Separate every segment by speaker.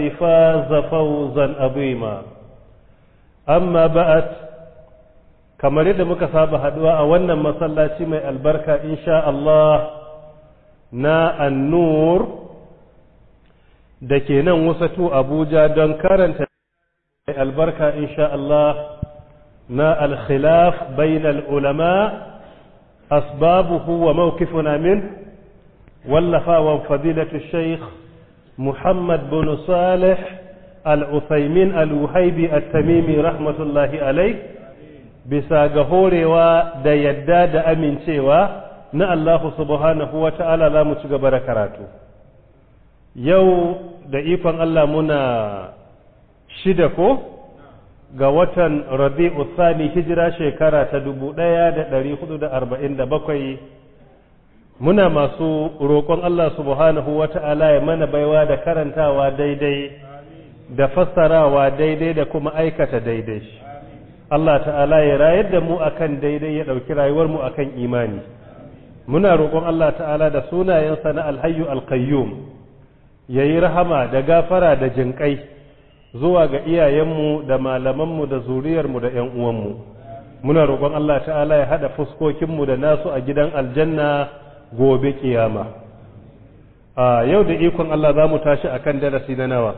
Speaker 1: فاز فوزا عظيما أما بعد kamar yadda muka saba haduwa a wannan masallaci mai albarka insha Allah na annur da ke nan wasatu Abuja don karanta mai albarka insha Allah na alkhilaf bainal ulama asbabuhu wa mawqifuna min wallafa wa fadilatu shaykh Muhammad bin Salih al-Uthaymin al-Wuhaibi at-Tamimi rahmatullahi alayh bisa ga horewa da yadda da amincewa na Allah subhanahu wa ta'ala za mu ci gaba da karatu yau da ikon Allah muna shida ko ga watan rabi'u thani hijira shekara ta dubu ɗaya da ɗari hudu da arba'in da bakwai muna masu roƙon Allah subhanahu wa ta'ala ya mana baiwa da karantawa daidai da fassarawa daidai da kuma aikata daidai Allah ta'ala ya rayar da mu akan daidai ya ɗauki rayuwar mu akan imani muna roƙon Allah ta'ala da sunayensa na alhayyu alqayyum ya yi rahama da gafara da jinƙai zuwa ga iyayenmu da malamanmu da zuriyarmu da ‘yan uwanmu muna roƙon Allah ta'ala ya haɗa fuskokinmu da nasu a gidan aljanna gobe kiyama a yau da ikon Allah za mu tashi a kan darasi na nawa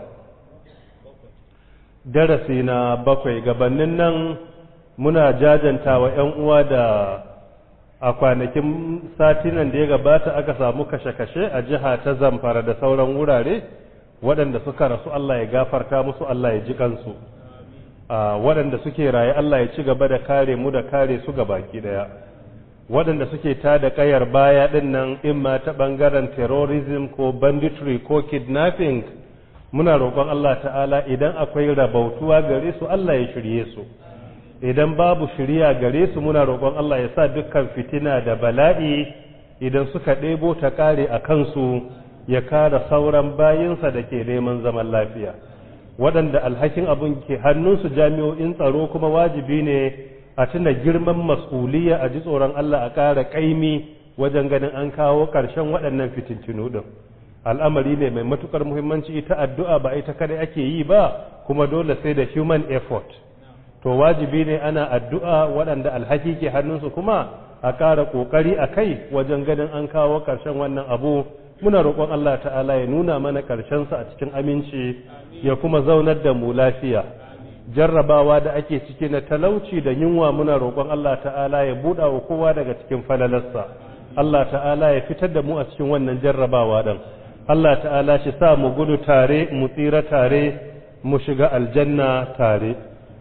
Speaker 1: darasi na bakwai gabanin nan muna jajanta wa ‘yan uwa da a kwanakin satinan da ya gabata aka samu kashe-kashe a jiha ta zamfara da sauran wurare waɗanda suka rasu Allah ya gafarta musu Allah ya ji kansu waɗanda suke raye Allah ya ci gaba da kare mu da kare su ga baki ɗaya waɗanda suke ta da ƙayar baya ɗin nan in ma ta ɓangaren terrorism ko banditry ko kidnapping muna roƙon Allah ta'ala idan akwai rabautuwa gare su Allah ya shirye su idan babu shirya gare su muna roƙon Allah ya sa dukkan fitina da bala'i idan suka ɗebo ta ƙare a kansu ya kara sauran bayinsa da ke neman zaman lafiya waɗanda alhakin abin ke hannunsu jami'o'in tsaro kuma wajibi ne a tuna girman mas'uliya a ji tsoron Allah a ƙara ƙaimi wajen ganin an kawo ƙarshen waɗannan fitintinu ɗin al'amari ne mai matuƙar muhimmanci ita addu'a ba ita kada ake yi ba kuma dole sai da human effort to wajibi ne ana addu'a waɗanda alhaki ke hannunsu kuma a ƙara ƙoƙari a kai wajen ganin an kawo ƙarshen wannan abu muna roƙon Allah ta'ala ya nuna mana ƙarshensa a cikin aminci ya kuma zaunar da mu lafiya jarrabawa da ake ciki na talauci da yunwa muna roƙon Allah ta'ala ya buɗa wa kowa daga cikin falalarsa Allah ta'ala ya fitar da mu a cikin wannan jarrabawa ɗin Allah ta'ala shi sa mu gudu tare mu tsira tare mu shiga aljanna tare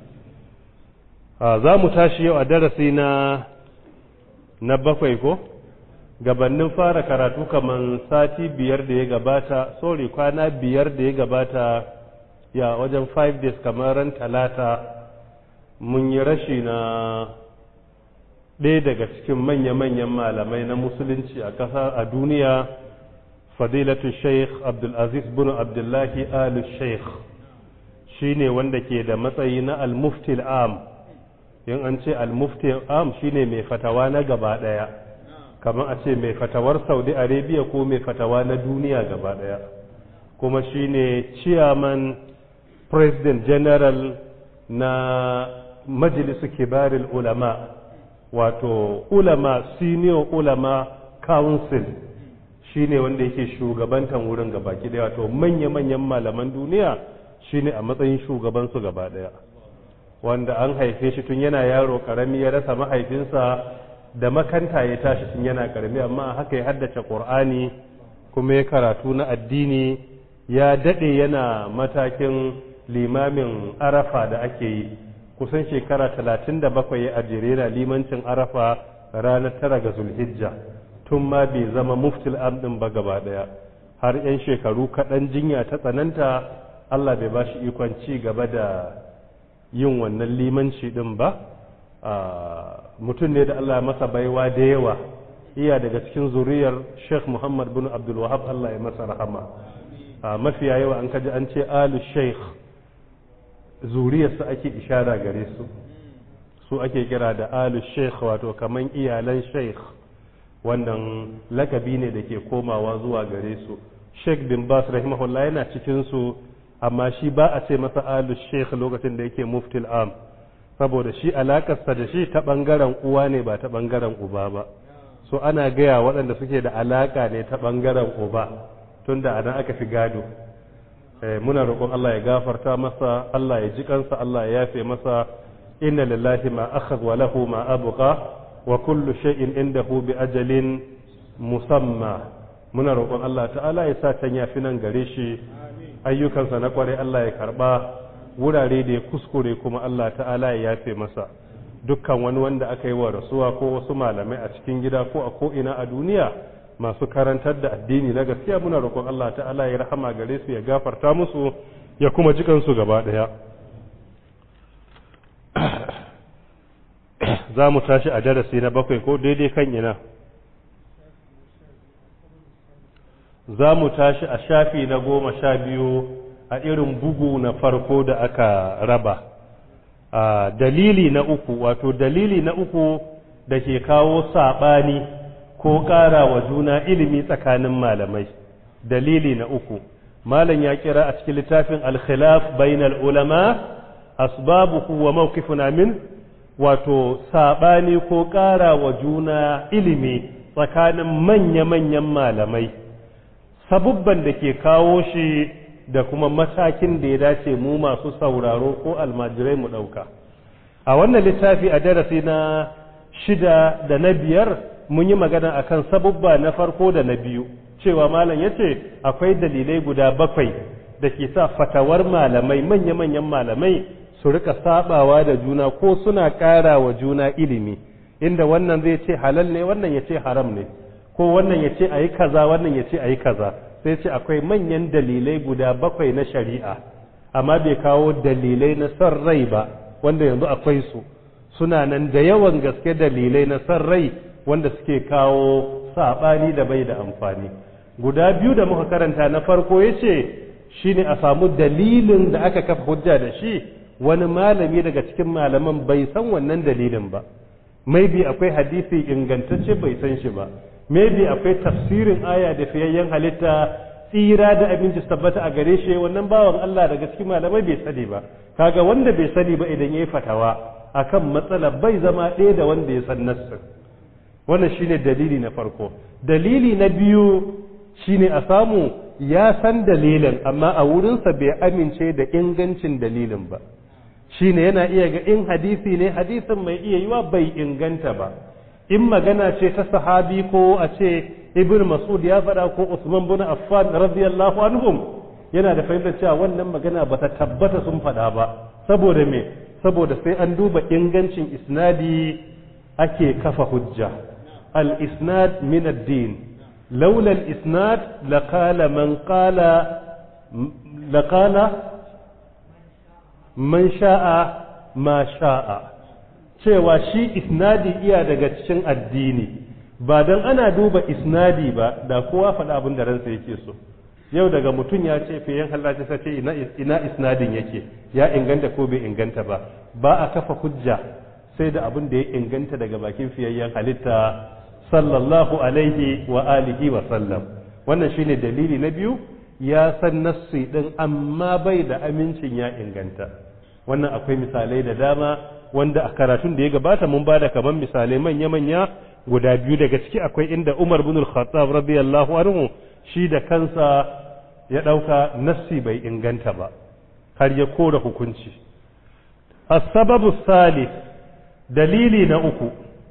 Speaker 1: za mu tashi yau a darasi na na bakwai ko gabannin fara karatu kaman sati biyar da ya gabata sorry kwana biyar da ya gabata ya wajen five days kamar ran talata mun yi rashi na ɗaya daga cikin manya-manyan malamai na musulunci a ƙasa a duniya fadilatu sheikh abdulaziz bin abdullahi alu sheikh shine wanda ke da matsayi na al-mufti am in an ce al-mufti am shine mai fatawa na gaba daya kamar a ce mai fatawar saudi arabia ko mai fatawa na duniya gaba daya kuma shine chairman president general na majalisu kibaril ulama wato ulama senior ulama council shine wanda yake shugabantan wurin gaba daya wato manya-manyan malaman duniya shine a matsayin shugabansu gaba daya wanda an haife shi tun yana yaro karami ya rasa mahaifinsa da makanta ya tashi tun yana karami amma haka ya haddace qur'ani kuma ya karatu na addini ya dade yana matakin limamin arafa da ake yi kusan shekara 37 ya ajere na limancin arafa ranar tara ga zulhijja tun ma bai zama muftil am din ba gaba daya har 'yan shekaru kaɗan jinya ta tsananta Allah bai ba shi ikon ci gaba da yin wannan limanci din ba mutum ne da Allah masa baiwa da yawa iya daga cikin zuriyar Sheikh Muhammad bin Abdul Wahab Allah ya masa rahama mafiya yawa an kaji an ce alu Sheikh zuriyarsa ake ishara gare su su ake kira da alu Sheikh wato kaman iyalan Sheikh wannan lakabi ne da ke komawa zuwa gare su Sheikh bin Bas rahimahullah yana cikin su amma shi ba a ce masa alu sheikh lokacin da yake muftil am saboda shi alakarsa da shi ta ɓangaren uwa ne ba ta ɓangaren uba ba so ana gaya waɗanda suke da alaka ne ta ɓangaren uba tunda a nan aka fi gado muna roƙon Allah ya gafarta masa Allah ya ji kansa Allah ya yafe masa inna lillahi ma akhadha wa lahu ma abqa wa kullu shay'in indahu bi ajalin musamma muna roƙon Allah ta'ala ya sa can yafi nan gare shi ayyukansa na kware Allah ya karba wurare da ya kuskure kuma Allah ta'ala ya yafe masa dukkan wani wanda aka yi wa rasuwa ko wasu malamai a cikin gida ko a ko ina a duniya masu karantar da addini na gaskiya muna roƙon Allah ta'ala ya rahama gare su ya gafarta musu ya kuma jikansu gaba ɗaya za mu tashi a darasi na bakwai ko daidai kan ina za mu tashi a shafi na goma sha biyu a irin bugu na farko da aka raba a dalili na uku wato dalili na uku da ke kawo saɓani ko ƙara wa juna ilimi tsakanin malamai dalili na uku malam ya kira a cikin littafin al-khilaf bainal ulama asbabuhu wa mawqifuna min wato sabani ko ƙara wa juna ilimi tsakanin manya-manyan malamai sabubban da ke kawo shi da kuma matakin da ya dace mu masu sauraro ko almajirai mu ɗauka a wannan littafi a darasi na shida da na biyar mun yi magana akan sabubba na farko da na biyu cewa malam ya ce akwai dalilai guda bakwai da ke sa fatawar malamai manya-manyan malamai su rika sabawa da juna ko suna ƙara wa juna ilimi inda wannan zai ce halal ne wannan ya ce haram ne ko wannan ya ce a yi kaza wannan ya ce a yi kaza sai ce akwai manyan dalilai guda bakwai na shari'a amma bai kawo dalilai na son rai ba wanda yanzu akwai su suna nan da yawan gaske dalilai na son rai wanda suke kawo saɓani da bai da amfani guda biyu da muka karanta na farko ya ce shi ne a samu dalilin da aka kafa hujja da shi wani malami daga cikin malaman bai san wannan dalilin ba maybe akwai hadisi ingantacce bai san shi ba maybe akwai tafsirin aya da fiyayyen halitta tsira da abinci tabbata a gare shi wannan bawan Allah daga cikin malamai bai sani ba kaga wanda bai sani ba idan yayi fatawa akan matsala bai zama ɗaya da wanda ya san nassin wannan shine dalili na farko dalili na biyu shine a samu ya san dalilin amma a wurinsa bai amince da ingancin dalilin ba shine yana iya ga in hadisi ne hadisin mai iya yiwa bai inganta ba in magana ce ta sahabi ko a ce ibn mas'ud ya faɗa ko usman bin affan radiyallahu anhum yana da fahimtar cewa wannan magana ba ta tabbata sun faɗa ba saboda me saboda sai an duba ingancin isnadi ake kafa hujja al isnad min ad-din laula al isnad laqala man qala laqala man sha'a ma sha'a cewa shi isnadi iya daga cikin addini ba don ana duba isnadi ba da kowa faɗa abin da ransa yake so yau daga mutum ya ce fiyen halarci sace ina isnadin yake ya inganta ko bai inganta ba ba a kafa hujja sai da abin da ya inganta daga bakin fiyayyen halitta sallallahu alaihi wa alihi wa sallam wannan shine dalili na biyu ya san nassi din amma bai da amincin ya inganta wannan akwai misalai da dama wanda a karatun da ya gabata mun bada kaman misalai manya-manya guda biyu daga ciki akwai inda Umar bin al-Khattab radiyallahu anhu shi da kansa ya dauka nassi bai inganta ba har ya kora hukunci as-sababu salih dalili na uku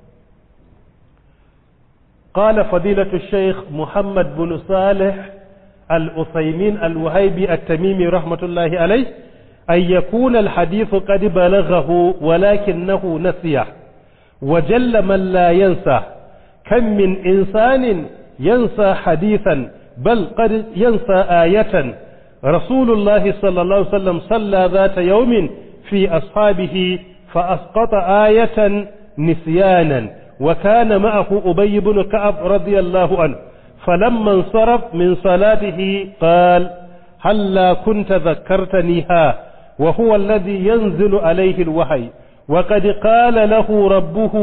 Speaker 1: قال فضيلة الشيخ محمد بن صالح الأثيمين الوهيبي التميمي رحمة الله عليه أن يكون الحديث قد بلغه ولكنه نسيه وجل من لا ينسى كم من إنسان ينسى حديثا بل قد ينسى آية رسول الله صلى الله عليه وسلم صلى ذات يوم في أصحابه فأسقط آية نسيانا وكان معه أبي بن كعب رضي الله عنه فلما انصرف من صلاته قال هلا كنت ذكرتنيها وهو الذي ينزل عليه الوحي وقد قال له ربه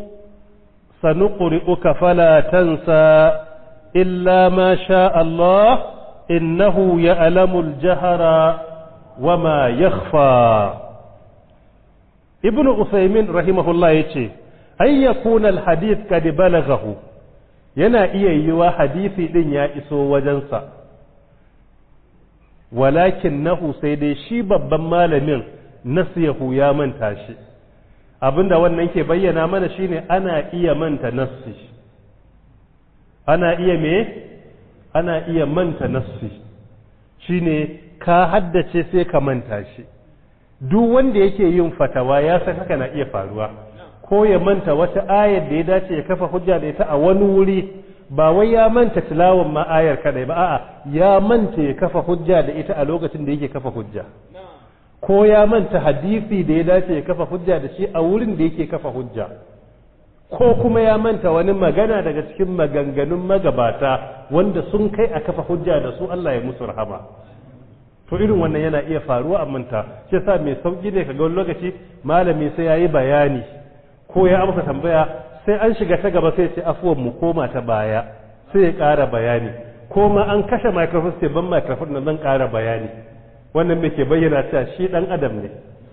Speaker 1: سنقرئك فلا تنسى إلا ما شاء الله إنه يعلم الجهر وما يخفى ابن أثيمين رحمه الله يتي أن يكون الحديث قد بلغه yana iya yiwa hadisi din ya iso wajensa walakin nahu sai dai shi babban malamin nasiyahu ya manta shi abinda wannan ke bayyana mana shine ana iya manta nassi ana iya me ana iya manta nassi shine ka haddace sai ka manta shi duk wanda yake yin fatawa ya san haka na iya faruwa ko ya manta wata ayar da ya dace ya kafa hujja da ita a wani wuri ba wai ya manta tilawan ma ayar kadai ba a'a ya manta ya kafa hujja da ita a lokacin da yake kafa hujja ko ya manta hadisi da ya dace ya kafa hujja da shi a wurin da yake kafa hujja ko kuma ya manta wani magana daga cikin maganganun magabata wanda sun kai a kafa hujja da su Allah ya musu rahama to irin wannan yana iya faruwa a manta shi yasa mai sauki ne kaga wani lokaci malami sai yayi bayani ko ya amsa tambaya sai an shiga ta gaba sai ce afuwan mu koma ta baya sai ya ƙara bayani ko ma an kashe microphone sai ban microphone nan zan ƙara bayani wannan me ke bayyana cewa shi dan adam ne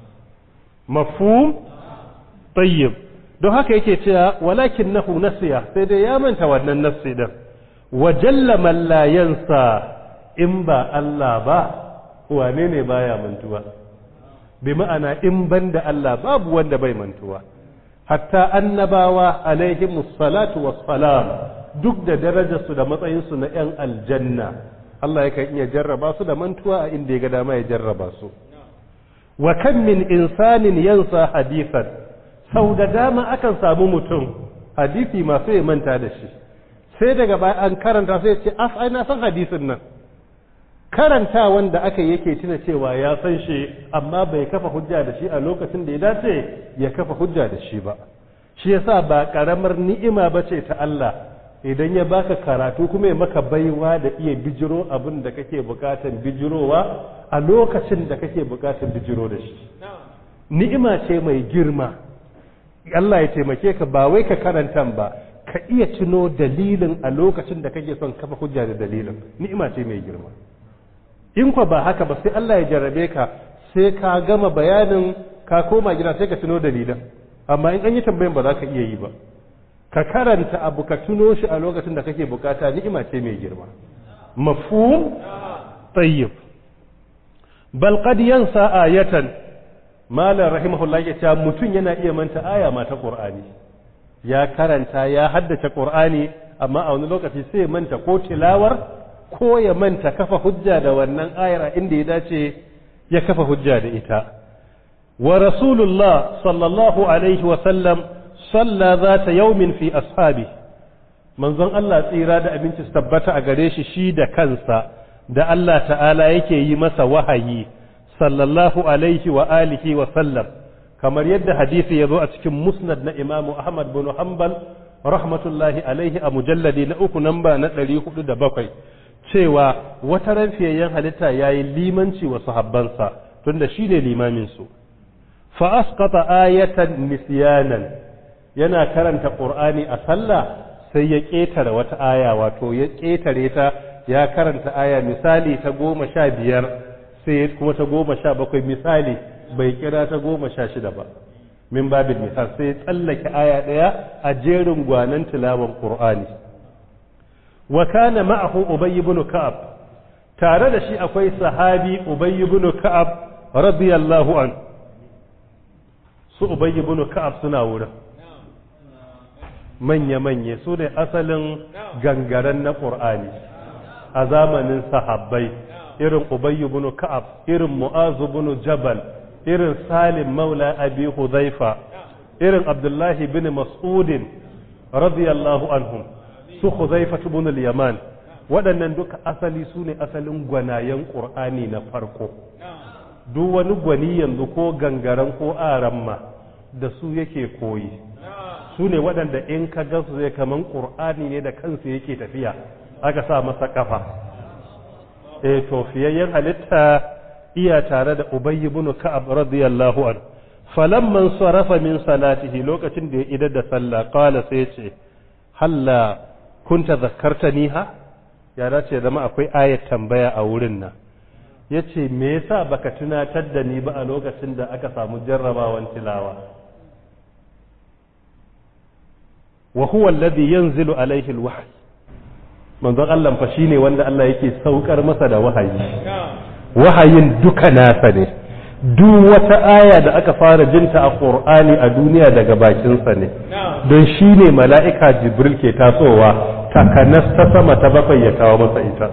Speaker 1: mafhum tayyib don haka yake cewa walakinnahu nasiya sai dai ya manta wannan nafsi din wa jalla man la yansa in ba Allah ba wane ne baya mantuwa bi ma'ana in banda Allah babu wanda bai mantuwa hatta annabawa alaihimus salatu wassalam duk da darajarsu da matsayinsu na 'yan aljanna Allah yakan iya jarraba su da mantuwa a inda ya ga dama ya jarraba su wa kan min insanin yansa hadithan sau da dama akan samu mutum hadisi masu ya manta da shi sai daga baya an karanta sai ce af ai na san hadisin nan karanta wanda aka yake tuna cewa ya san shi amma bai kafa hujja da shi a lokacin da ya dace ya kafa hujja da shi ba shi yasa ba karamar ni'ima bace ta Allah idan ya baka karatu kuma ya maka baiwa da iya bijiro abin da kake bukatan bijirowa a lokacin da kake bukatan bijiro da shi ni'ima ce mai girma Allah ya taimake ka ba wai ka karanta ba ka iya tuno dalilin a lokacin da kake son kafa hujja da dalilin ni'ima ce mai girma in kwa ba haka ba sai Allah ya jarrabe ka sai ka gama bayanin ka koma gida sai ka tuno dalilan amma in an yi tambayan ba za ka iya yi ba ka karanta abu ka tuno shi a lokacin da kake bukata ni'ima ce mai girma mafhum tayyib bal qad yansa ayatan malam rahimahullah ya ce mutum yana iya manta aya ma ta qur'ani ya karanta ya haddace qur'ani amma a wani lokaci sai ya manta ko tilawar ko ya manta kafa hujja da wannan ayar a inda ya dace ya kafa hujja da ita wa rasulullah sallallahu alaihi wa sallam salla zata yaumin fi ashabi manzon Allah tsira da abinci su tabbata a gare shi shi da kansa da Allah ta'ala yake yi masa wahayi sallallahu alaihi wa alihi wa sallam kamar yadda hadisi ya zo a cikin musnad na imamu ahmad bin hanbal rahmatullahi alaihi a mujalladi na uku namba na ɗari hudu da bakwai cewa wata ranfiyayyen halitta ya yi limanci wa sahabbansa tunda shi ne limaminsu fa asqata ayatan nisyanan yana karanta qur'ani a sallah sai ya ƙetare wata aya wato ya ƙetare ta ya karanta aya misali ta goma sha biyar sai kuma ta goma sha bakwai misali bai kira ta goma sha shida ba min babin misal sai tsallake aya ɗaya a jerin gwanan tilawan qur'ani wa kana ma'ahu ubay ibn ka'ab tare da shi akwai sahabi ubay ibn ka'ab radiyallahu an su ubay ibn ka'ab suna wurin manya manya su ne asalin gangaren na qur'ani a zamanin sahabbai irin ubay ibn ka'ab irin mu'az ibn jabal irin salim maula abi hudhaifa irin abdullahi bin mas'udin radiyallahu anhum su Huzaifa ibn al-Yaman waɗannan duka asali su ne asalin gwanayen Qur'ani na farko duk wani gwani yanzu ko gangaren ko aramma da su yake koyi su ne waɗanda in ka ga su zai kaman Qur'ani ne da kansu yake tafiya aka sa masa kafa eh to fiyayyen halitta iya tare da Ubay ibn Ka'ab radiyallahu anhu falamman sarafa min salatihi lokacin da ya idar da sallah qala sai ce halla kunta zakarta niha ya dace zama akwai ayat tambaya a wurin nan ya ce me yasa baka tunatar da ni ba a lokacin da aka samu jarrabawan tilawa wa huwa alladhi yanzilu alaihi alwahy manzon Allah fa shine wanda Allah yake saukar masa da wahayi wahayin duka nasa ne duk wata aya da aka fara jinta a Qur'ani a duniya daga bakinsa ne don shine mala'ika Jibril ke tasowa takanas ta sama ta bakwai ya kawo masa ita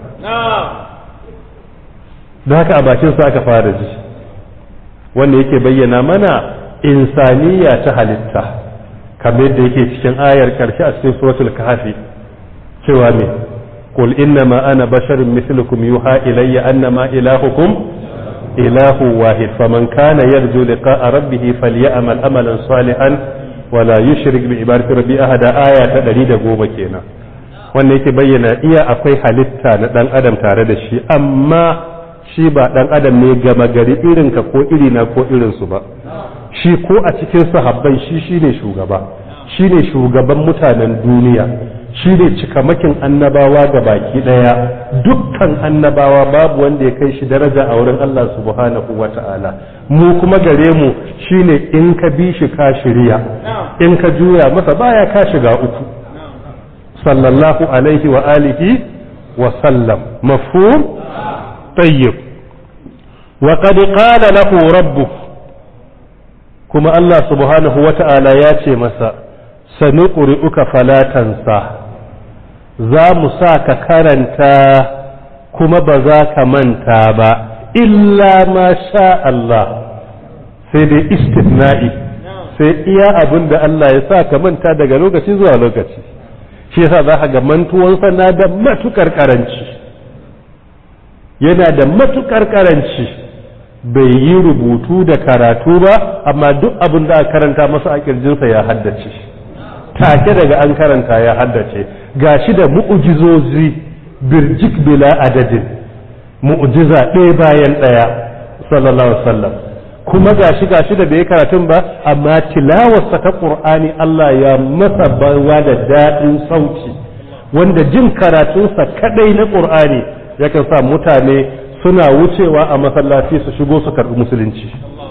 Speaker 1: don haka a bakinsa aka fara ji wanda yake bayyana mana insaniya ta halitta kamar yadda yake cikin ayar karshe a cikin suratul kahfi cewa me qul innama ana basharun mislukum yuha ilayya annama ilahukum ilahu wahid faman kana yarju liqa'a rabbih falyamal amalan salihan wala yushrik bi ibadati rabbi ahada aya ta 110 kenan wanda yake bayyana iya akwai halitta na dan adam tare da shi amma shi ba dan adam ne gama gari irinka ko irina ko irinsu ba shi ko a cikin sahabbai shi shine shugaba shine shugaban mutanen duniya shine cikamakin annabawa ga baki daya dukkan annabawa babu wanda ya kai shi daraja a wurin Allah subhanahu wata'ala mu kuma gare mu shine in ka bi shi ka shirya in ka juya masa baya ka shiga uku sallallahu alaihi wa alihi wa sallam mafhum tayyib wa qad qala lahu rabbuh kuma Allah subhanahu wa ta'ala ya ce masa sani ƙuri'uka falatansa za mu sa ka karanta kuma ba za ka manta ba illa ma sha Allah sai dai istisna'i sai iya abin da Allah ya sa ka manta daga lokaci zuwa lokaci shi yasa za ka ga mantuwansa na da matukar karanci yana da matukar karanci bai yi rubutu da karatu ba amma duk abin da aka karanta masa a kirjinsa ya haddace take daga an karanta ya haddace gashi da mu'ujizozi birjik bila adadin mu'ujiza ɗaya bayan ɗaya sallallahu alaihi wasallam kuma gashi gashi da bai karatun ba amma tilawarsa ta qur'ani Allah ya masa bawa da daɗin sauti wanda jin karatunsa kadai na qur'ani yakan sa mutane suna wucewa a masallaci su shigo su karɓi musulunci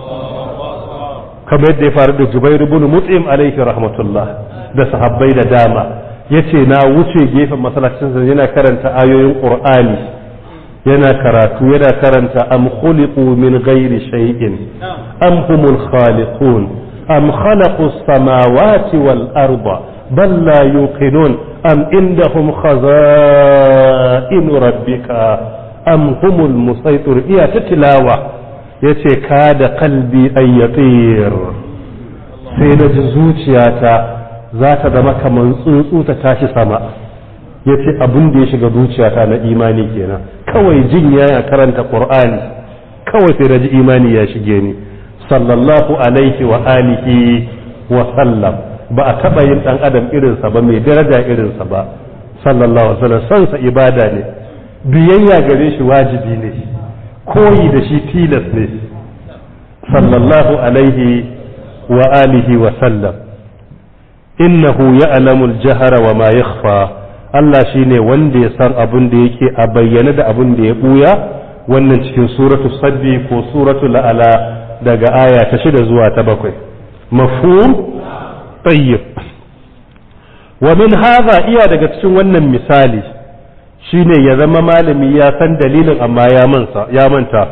Speaker 1: kamar yadda ya faru da Jubairu ibn Mut'im alaihi rahmatullah da sahabbai da dama yace na wuce gefen masallacin yana karanta ayoyin Qur'ani yana karatu yana karanta am khuliqu min ghairi shay'in am humul khaliqun am khalaqu as-samawati wal arda bal la yuqinun am indahum khaza'in rabbika am humul musaytir iya ta tilawa yace ka da kalbi ayyatir sai na ji zuciyata za ta zama kamar tsuntsu ta tashi sama yace abin da ya shiga zuciyata na imani kenan kawai jin ya karanta qur'ani kawai sai na ji imani ya shige ni sallallahu alaihi wa alihi wa sallam ba a taba yin dan adam irinsa ba mai daraja irinsa ba sallallahu alaihi wa sallam sansa ibada ne biyayya gare shi wajibi ne koyi da shi tilas ne sallallahu alaihi wa alihi wa sallam innahu ya'lamu al-jahra wa ma yakhfa Allah shine wanda ya san abin da yake a bayyane da abin da ya buya wannan cikin suratu sabbi ko suratu la'ala daga aya ta shida zuwa ta bakwai mafhum tayyib wa min hadha iya daga cikin wannan misali shine ya zama malami ya san dalilin amma ya mansa ya manta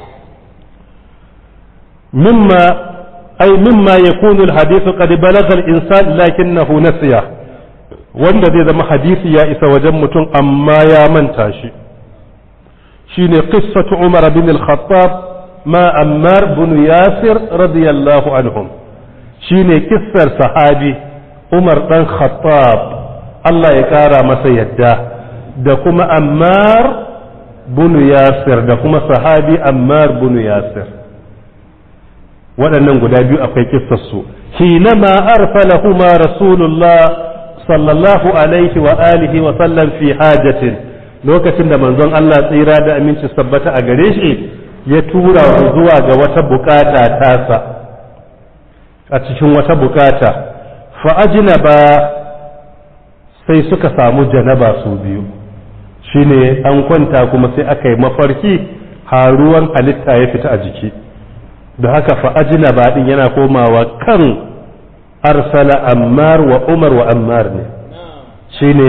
Speaker 1: mimma ay mimma yakunu alhadithu qad balagha al-insan lakinnahu nasiya wanda zai zama hadisi ya isa wajen mutum amma ya manta shi shine qissatu umar bin al-khattab ma ammar bin yasir radiyallahu anhum shine kissar sahabi umar dan khattab Allah ya kara masa yadda da kuma ammar bunu yasir da kuma sahabi ammar bunu yasir waɗannan guda biyu akwai kissarsu hinama arsalahuma rasulullah sallallahu alaihi wa alihi wa sallam fi hajatin lokacin da manzon Allah tsira da aminci sabbata a gare shi ya tura su zuwa ga wata bukata tasa a cikin wata bukata fa ajnaba sai suka samu janaba su biyu shine an kwanta kuma sai aka yi mafarki har ruwan halitta ya fita a jiki da haka fa'ajina baɗin yana komawa kan arsala ammar wa umar wa ammar ne shi ne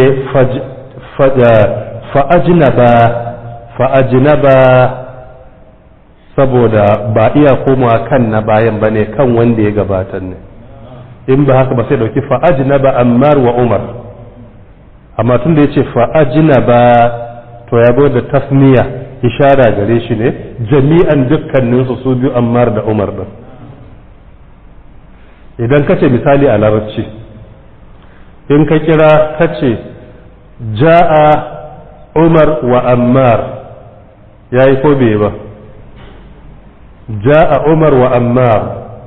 Speaker 1: fa'ajina ba fa'ajina ba saboda ba iya komawa kan na bayan ba ne kan wanda ya gabatar ne in ba haka ba sai dauki fa'ajina ba ammar wa umar amma tun da ya ce fa'ajina ba to ya da tasniya ishara gare shi ne jami'an dukkaninsu su biyu ammar da umar ɗin idan ka ce misali a larabci in ka kira ka ce ja'a umar wa ammar ya yi ko bai ba ja'a umar wa ammar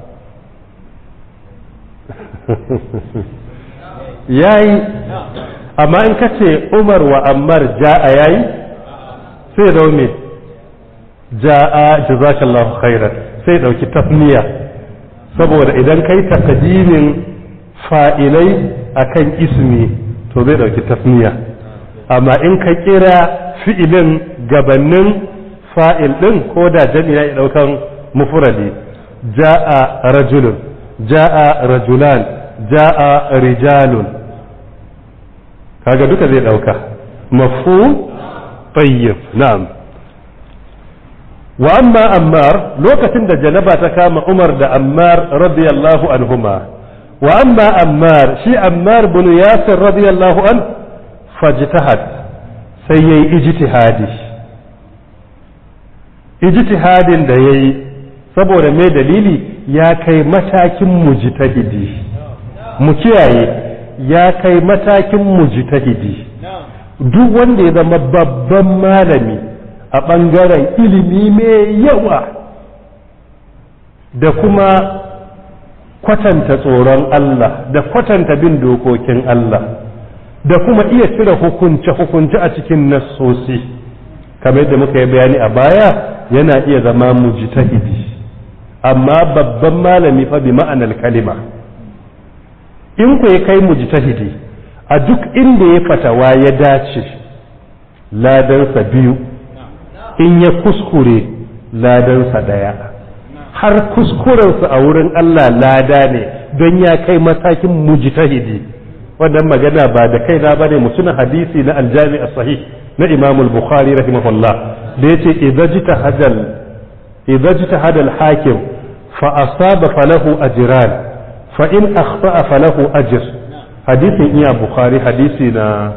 Speaker 1: ya yi amma in ka ce umar wa ammar ja'a ya yi sai da me ja'a jazakallahu khairan sai dauki tasniya saboda idan kai takadimin fa'ilai akan ismi to zai dauki tasniya amma in ka kira fi'ilin gabanin fa'il din ko da jami'a ya daukan mufradi ja'a rajulun ja'a rajulan ja'a rijalun kaga duka zai dauka mafhum طيب نعم وأما أمار لوكة جنبا تكام عمر دا أمار رضي الله عنهما وأما أمار شي أمار بن ياسر رضي الله عنه فاجتهد سيي اجتهادي ijtihadin da ya yi saboda mai dalili ya kai matakin mujtahidi mu kiyaye ya kai matakin mujtahidi duk wanda ya zama babban malami a ɓangaren ilimi mai yawa da kuma kwatanta tsoron Allah da kwatanta bin dokokin Allah da kuma iya cire hukunce-hukunce a cikin nassosi kamar yadda muka yi bayani a baya yana iya zama mujtahidi amma babban malami fa bi ma'anar kalima in ku kai mujtahidi a duk inda ya fatawa ya dace ladansa biyu in ya kuskure ladansa daya har kuskurensa a wurin Allah lada ne don ya kai matakin mujtahidi wannan magana ba da kai na bane mutuna hadisi na aljami sahih na Imam al-Bukhari rahimahullah da yace idza jitahadal idza jitahada al-hakim fa asaba falahu ajran fa in akhta'a falahu ajr hadisin iya bukhari hadisi na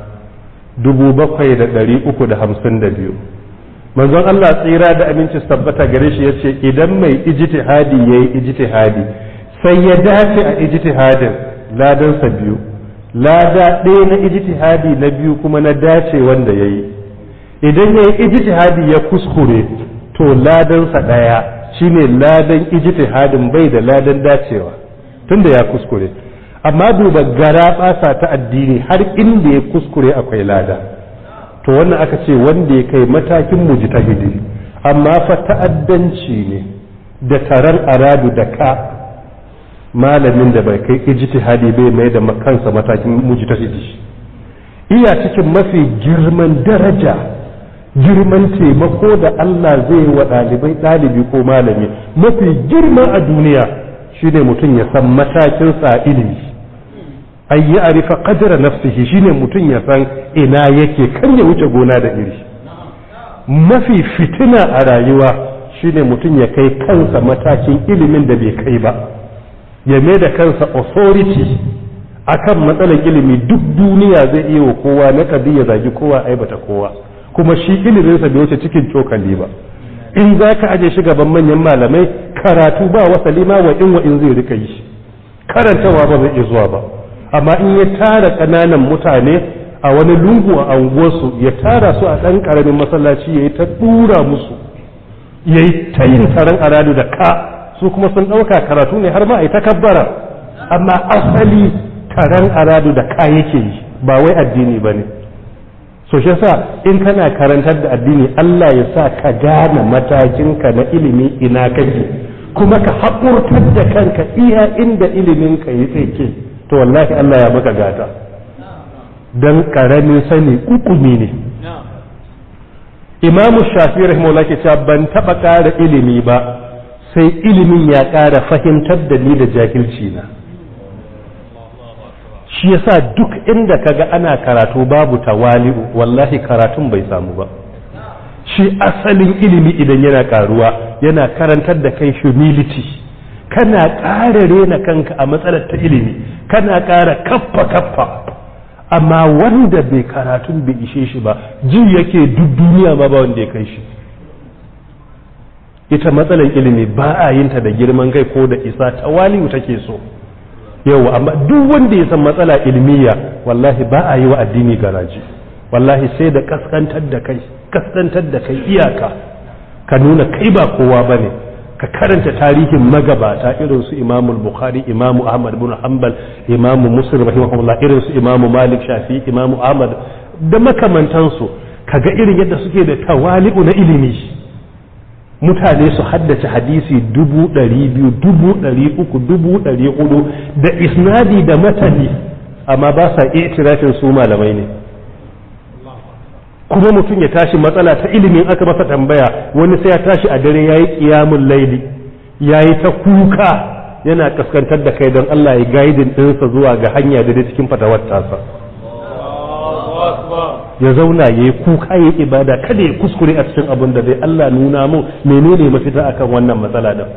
Speaker 1: 7352 manzon Allah tsira da aminci tabbata gare shi yace idan mai ijtihadi yayi ijtihadi sai ya dace a ijtihadin ladansa biyu lada ɗaya na ijtihadi na biyu kuma na dace wanda yayi idan yayi ijtihadi ya kuskure to ladansa ɗaya shine ladan ijtihadin bai da ladan dacewa tunda ya kuskure amma duba gara basa ta addini har inda ya kuskure akwai lada to wannan aka ce wanda ya kai matakin mujtahidi amma fa ta'addanci ne da tarar aradu da ka malamin da bai kai ijtihadi bai mai da kansa matakin mujtahidi iya cikin mafi girman daraja girman taimako da Allah zai wa ɗalibai ɗalibi ko malami mafi girma a duniya shine mutum ya san matakin sa ilimi ay ya arifa qadra nafsihi shine mutum ya san ina yake kan ya wuce gona da iri mafi fitina a rayuwa shine mutum ya kai kansa matakin ilimin da bai kai ba ya mai da kansa authority akan matsalar ilimi duk duniya zai iya wa kowa na kadi ya zagi kowa aibata kowa kuma shi iliminsa bai wuce cikin cokali ba in za ka aje shi gaban manyan malamai karatu ba wasali ma wa in wa in zai rika yi karantawa ba zai iya zuwa ba amma in ya tara ƙananan mutane a wani lungu a anguwarsu ya tara su a ɗan ƙaramin masallaci ya yi ta ɗura musu ya yi ta yin taron aradu da ka su kuma sun ɗauka karatu ne har ma a yi takabbara amma asali taron aradu da ka yake yi ba wai addini ba ne so shi sa in kana karantar da addini Allah ya sa ka gane matakinka na ilimi ina kake kuma ka haƙurtar da kanka iya inda iliminka ya tseke to wallahi Allah ya maka gata don ƙaramin sani ukumi ne imamu shafi rahimahullah ke cewa ban taba ƙara ilimi ba sai ilimin ya ƙara fahimtar da ni da jahilci na shi yasa duk inda kaga ana karatu babu tawali'u wallahi karatun bai samu ba shi asalin ilimi idan yana karuwa yana karantar da kai humility kana ƙara rena kanka a matsalar ta ilimi kana ƙara kaffa kaffa amma wanda bai karatun bai ishe shi ba ji yake duk duniya ma ba wanda ya kai shi ita matsalar ilimi ba a yin ta da girman kai ko da isa tawali'u take so yau amma duk wanda ya san matsala ilmiya wallahi ba a yi wa addini garaji wallahi sai da kaskantar da kai kaskantar da kai iyaka ka nuna kai ba kowa bane ka karanta tarihin magabata irin su Imam Bukhari Imam Ahmad bin Hanbal Imam Muslim rahimahullah irin su Imam Malik Shafi Imam Ahmad da makamantansu kaga irin yadda suke da tawali'u na ilimi mutane su haddace hadisi dubu ɗari biyu dubu ɗari uku dubu ɗari hudu da isnadi da matani amma ba sa iya itirafin su malamai ne kuma mutum ya tashi matsala ta ilimin aka masa tambaya wani sai ya tashi a dare ya yi ƙiyamun laili ya yi ta kuka yana kaskantar da kai don Allah ya gaidin ɗinsa zuwa ga hanya da cikin fatawar tasa ya zauna ya yi kuka ya yi ibada kada ya kuskure a cikin abin da dai Allah nuna mu menene mafita akan wannan matsala din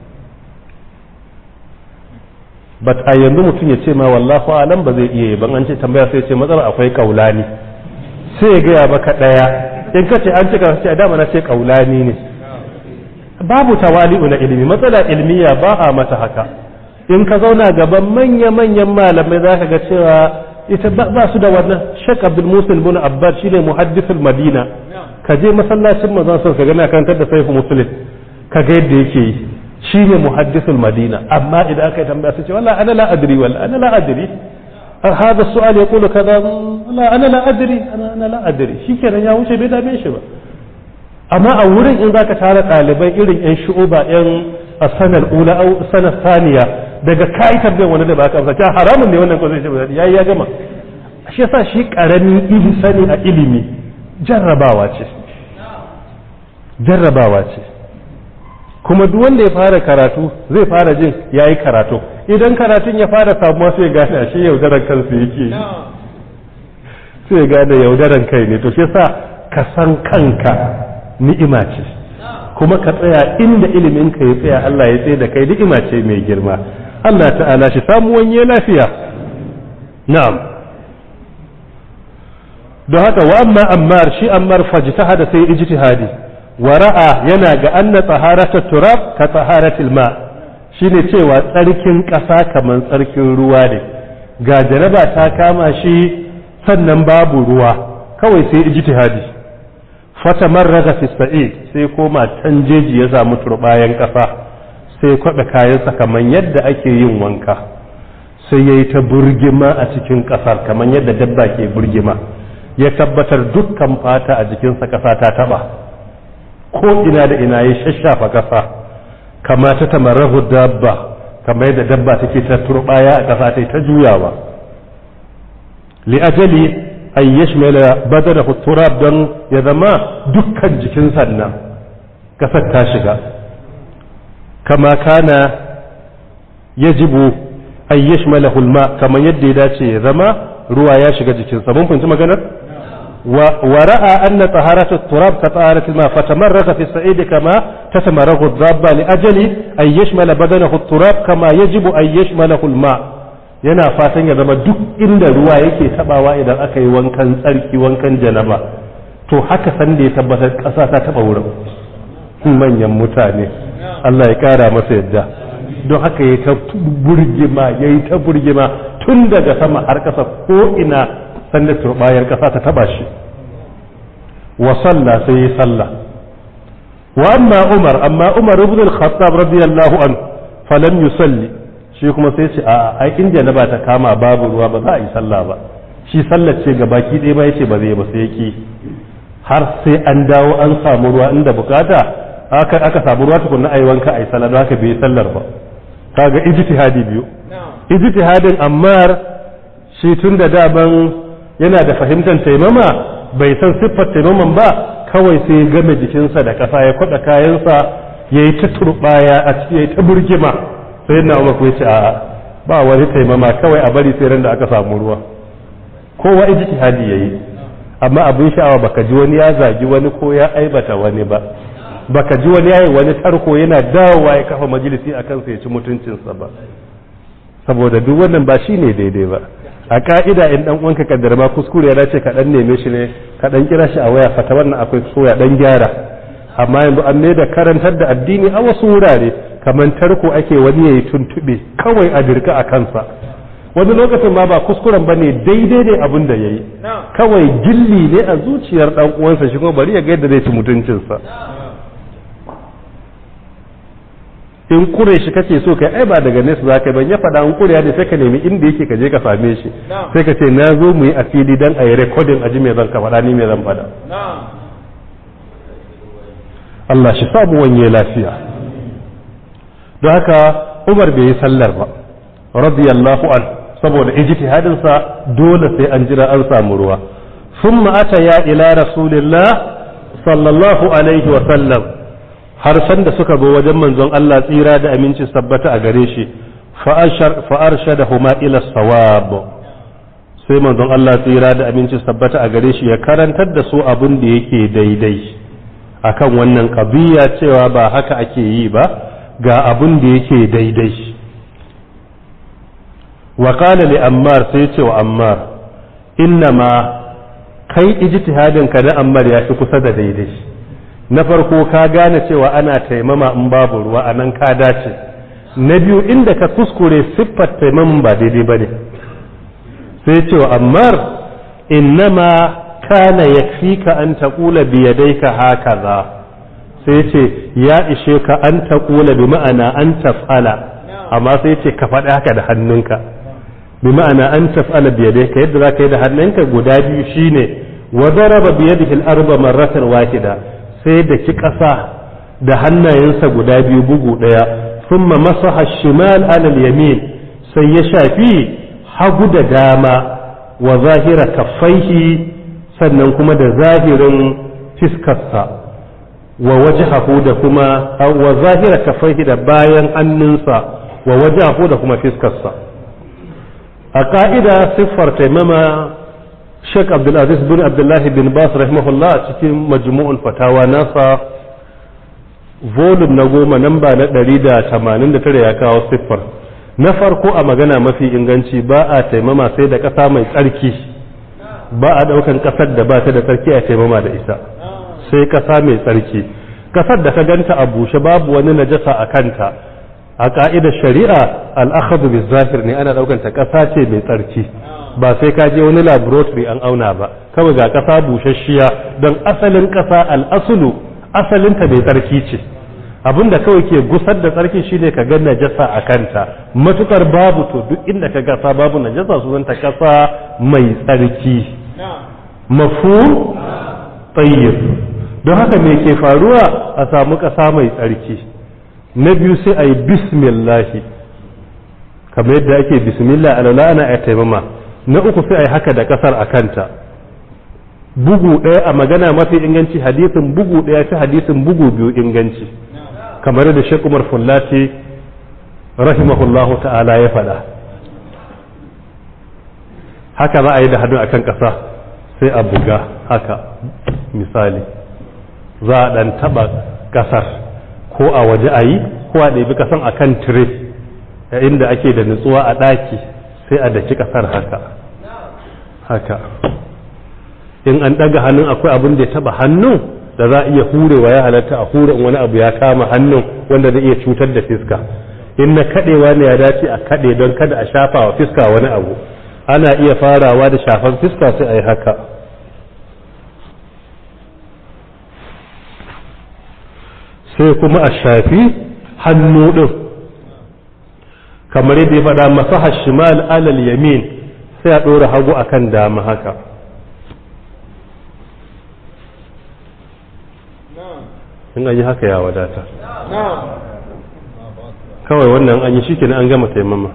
Speaker 1: but a yanzu mutum ya ce ma wallahu alam ba zai iya yi ban an ce tambaya sai ce matsala akwai kaulani sai ya gaya maka daya in ka ce an cika ce a dama na ce kaulani ne babu tawali'u na ilimi matsala ilmiya ba a mata haka in ka zauna gaban manya-manyan malamai za ka ga cewa ita ba su da wannan shek abdul musul bin abbas shine muhaddisul madina ka je masallacin manzon sa ka gana kantar da saifu muslim ka ga yadda yake yi shine muhaddisul madina amma idan aka yi tambaya sai ce wallahi ana la adri wala ana la adri هذا السؤال يقول كذا لا انا لا ادري انا انا لا ادري shikenan ya wuce bai dame shi ba amma a wurin in zaka tara ɗalibai irin yan shu'uba yan sanar ula au sanar saniya daga kai tambayar wani da baka amsa haramun ne wannan ko zai ce yayi ya gama shi yasa shi karami ilimi sani a ilimi jarrabawa ce jarrabawa ce kuma duk wanda ya fara karatu zai fara jin yayi karatu idan karatun ya fara samuwa sai gane a shi yaudaran kansu yake sai ya gane yaudaran kai ne to shi yasa ka san kanka ni'ima ce kuma ka tsaya inda ilimin ka ya tsaya Allah ya tsaye da kai ni'ima ce mai girma Allah ta'ala shi samu wanye lafiya na'am don haka wa amma ammar shi ammar fajtahada sai ijtihadi wa ra'a yana ga anna taharata turab ka taharatil ma shine cewa tsarkin ƙasa kamar tsarkin ruwa ne ga jaraba ta kama shi sannan babu ruwa kawai sai ijtihadi fata marraga fi sa'id sai koma can jeji ya samu turbayan ƙasa sai kwaɓe kayansa kamar yadda ake yin wanka sai ya yi ta burgima a cikin ƙasar kamar yadda dabba ke burgima ya tabbatar dukkan fata a jikinsa ƙasa ta taɓa ko ina da ina ya shashafa ƙasa kama ta tamarrahu dabba kamar yadda dabba take ta turbaya a ƙasa ta ta juyawa li ajali an yashmala badanahu turab don ya zama dukkan jikin sannan ƙasar ta shiga kama kana yajibu an yashmala hulma kamar yadda ya dace ya zama ruwa ya shiga jikinsa mun fahimci maganar ورأى أن طهارة التراب كطهارة الماء فتمرغ في السعيد كما تتمرغ الضابة لأجل أن يشمل بدنه التراب كما يجب أن يشمله الماء yana fatan ya zama duk inda ruwa yake tabawa idan aka yi wankan tsarki wankan janaba to haka san da ya tabbatar ƙasa ta taba wurin manyan mutane Allah ya kara masa yadda don haka ya ta burgima ya yi ta burgima tun daga sama har ƙasa ko ina sanda turbayar ƙasa ta taba shi wa salla sai yi salla wa amma umar amma umar ibn al-khattab radiyallahu an falam yusalli shi kuma sai ce a ai in janaba ta kama babu ruwa ba za a yi sallah ba shi sallar ce ga baki ɗaya ba yace ba zai ba sai yake har sai an dawo an samu ruwa inda bukata aka aka samu ruwa tukunna ayi wanka ayi sallah don haka bai sallar ba kaga ijtihadi biyu ijtihadin ammar shi tun da daban yana da fahimtar taimama bai san siffar taimaman ba kawai sai ya game jikinsa da ƙasa ya kwaɗa kayansa ya yi ta turɓaya a ciki ya yi ta burgima sai na umar ku ce a ba wani taimama kawai a bari sai ran da aka samu ruwa kowa ijtihadi yayi amma abin sha'awa baka ji wani ya zagi wani ko ya aibata wani ba baka ji wani yayi wani tarko yana dawowa ya kafa majalisi a kansa ya ci mutuncinsa ba saboda duk wannan ba shine daidai ba a ka'ida in dan uwanka kaddara ma kuskure ya dace ka dan neme shi ne ka dan kira shi a waya fata wannan akwai so ya dan gyara amma yanzu an ne da karantar da addini a wasu wurare kamar tarko ake wani yayi tuntube kawai a dirka a kansa wani lokacin ma ba kuskuren bane daidai ne abin da yayi kawai gilli ne a zuciyar dan uwansa shi kuma bari ya ga yadda zai ci mutuncinsa in kure shi kake so kai ai ba daga nesa za ka ban ya faɗa in kure ne sai ka nemi inda yake ka je ka same shi sai ka ce na zo mu yi asili dan a yi recording a ji me zan ka faɗa ni me zan faɗa Allah shi samu wanye lafiya don haka Umar bai yi sallar ba radiyallahu an saboda ijtihadin sa dole sai an jira an samu ruwa thumma ata ya ila rasulillah sallallahu alaihi wa sallam har san da suka zo wajen manzon Allah tsira da aminci sabbata a gare shi fa'arsha da huma ila sawab sai manzon Allah tsira da aminci sabbata a gare shi ya karantar da su abin da yake daidai akan wannan kabiya cewa ba haka ake yi ba ga abin da yake daidai wa qala li ammar sai ce wa ammar innama kai ijtihadin ka da ammar ya fi kusa da daidai na farko ka gane cewa ana taimama in babu ruwa a nan ka dace na biyu inda ka kuskure siffar taimaman ba daidai ba ne sai cewa ammar innama kana yakfika an taqula bi yadayka hakaza sai ce ya ishe ka an taqula bi ma'ana an taf'ala amma sai ce ka faɗi haka da hannunka bi ma'ana an taf'ala bi yadayka yadda zaka yi da hannunka guda biyu shine wa daraba bi yadihi al-arba marratan wahida sai da ki ƙasa da hannayensa guda biyu bugu ɗaya sun masaha shimal alal yamin sai ya shafi hagu da dama wa zahira kaffaihi sannan kuma da zahirin fiskarsa wa wajahahu da kuma wa zahira kaffaihi da bayan hannunsa wa wajahahu da kuma fiskarsa a ka'ida siffar taimama Sheikh Abdulaziz bin Abdullahi bin Bas rahimahullah a cikin majmu'ul fatawa nasa volume na goma namba na ɗari da tamanin da tare ya kawo siffar na farko a magana mafi inganci ba a taimama sai da ƙasa mai tsarki ba a ɗaukan ƙasar da ba ta da tsarki a taimama da ita sai ƙasa mai tsarki ƙasar da ka ganta a bushe babu wani najasa a kanta a ƙa'idar shari'a al'akhadu bi zahir ne ana ɗaukan ta ƙasa ce mai tsarki ba sai ka je wani laboratory an auna ba kawai ga ƙasa busasshiya don asalin ƙasa al'asulu asalinta mai tsarki ce abinda kawai ke gusar da tsarki shine ka ga najasa a kanta matukar babu to duk inda ka gasa babu najasa su zanta ƙasa mai tsarki mafu tsayyib don haka me ke faruwa a samu ƙasa mai tsarki na biyu sai a yi bismillahi kamar yadda ake bismillah alala ana a taimama na uku sai a yi haka da kasar a kanta bugu ɗaya a magana mafi inganci hadisin bugu ɗaya fi hadisin bugu biyu inganci kamar da Sheikh Umar Fullati rahimahullahu ta'ala ya faɗa haka za a yi da hannu akan ƙasa sai a buga haka misali za a ɗan taɓa ƙasar ko a waje a yi ko a ɗabi ƙasan akan tire inda ake da nutsuwa a ɗaki sai a daki kasar haka haka in an daga hannun akwai abin da ya taba hannun da za a iya hurewa ya halatta a hure wani abu ya kama hannun wanda zai iya cutar da fiska in na kadewa ne ya dace a kade don kada a shafa wa fiska wani abu ana iya farawa da shafan fiska sai a yi haka sai kuma a shafi hannu din kamar yadda ya faɗa masaha shimal alal yamin sai a ɗora hagu akan dama haka in an yi haka ya wadata kawai wannan an yi shi an gama taimama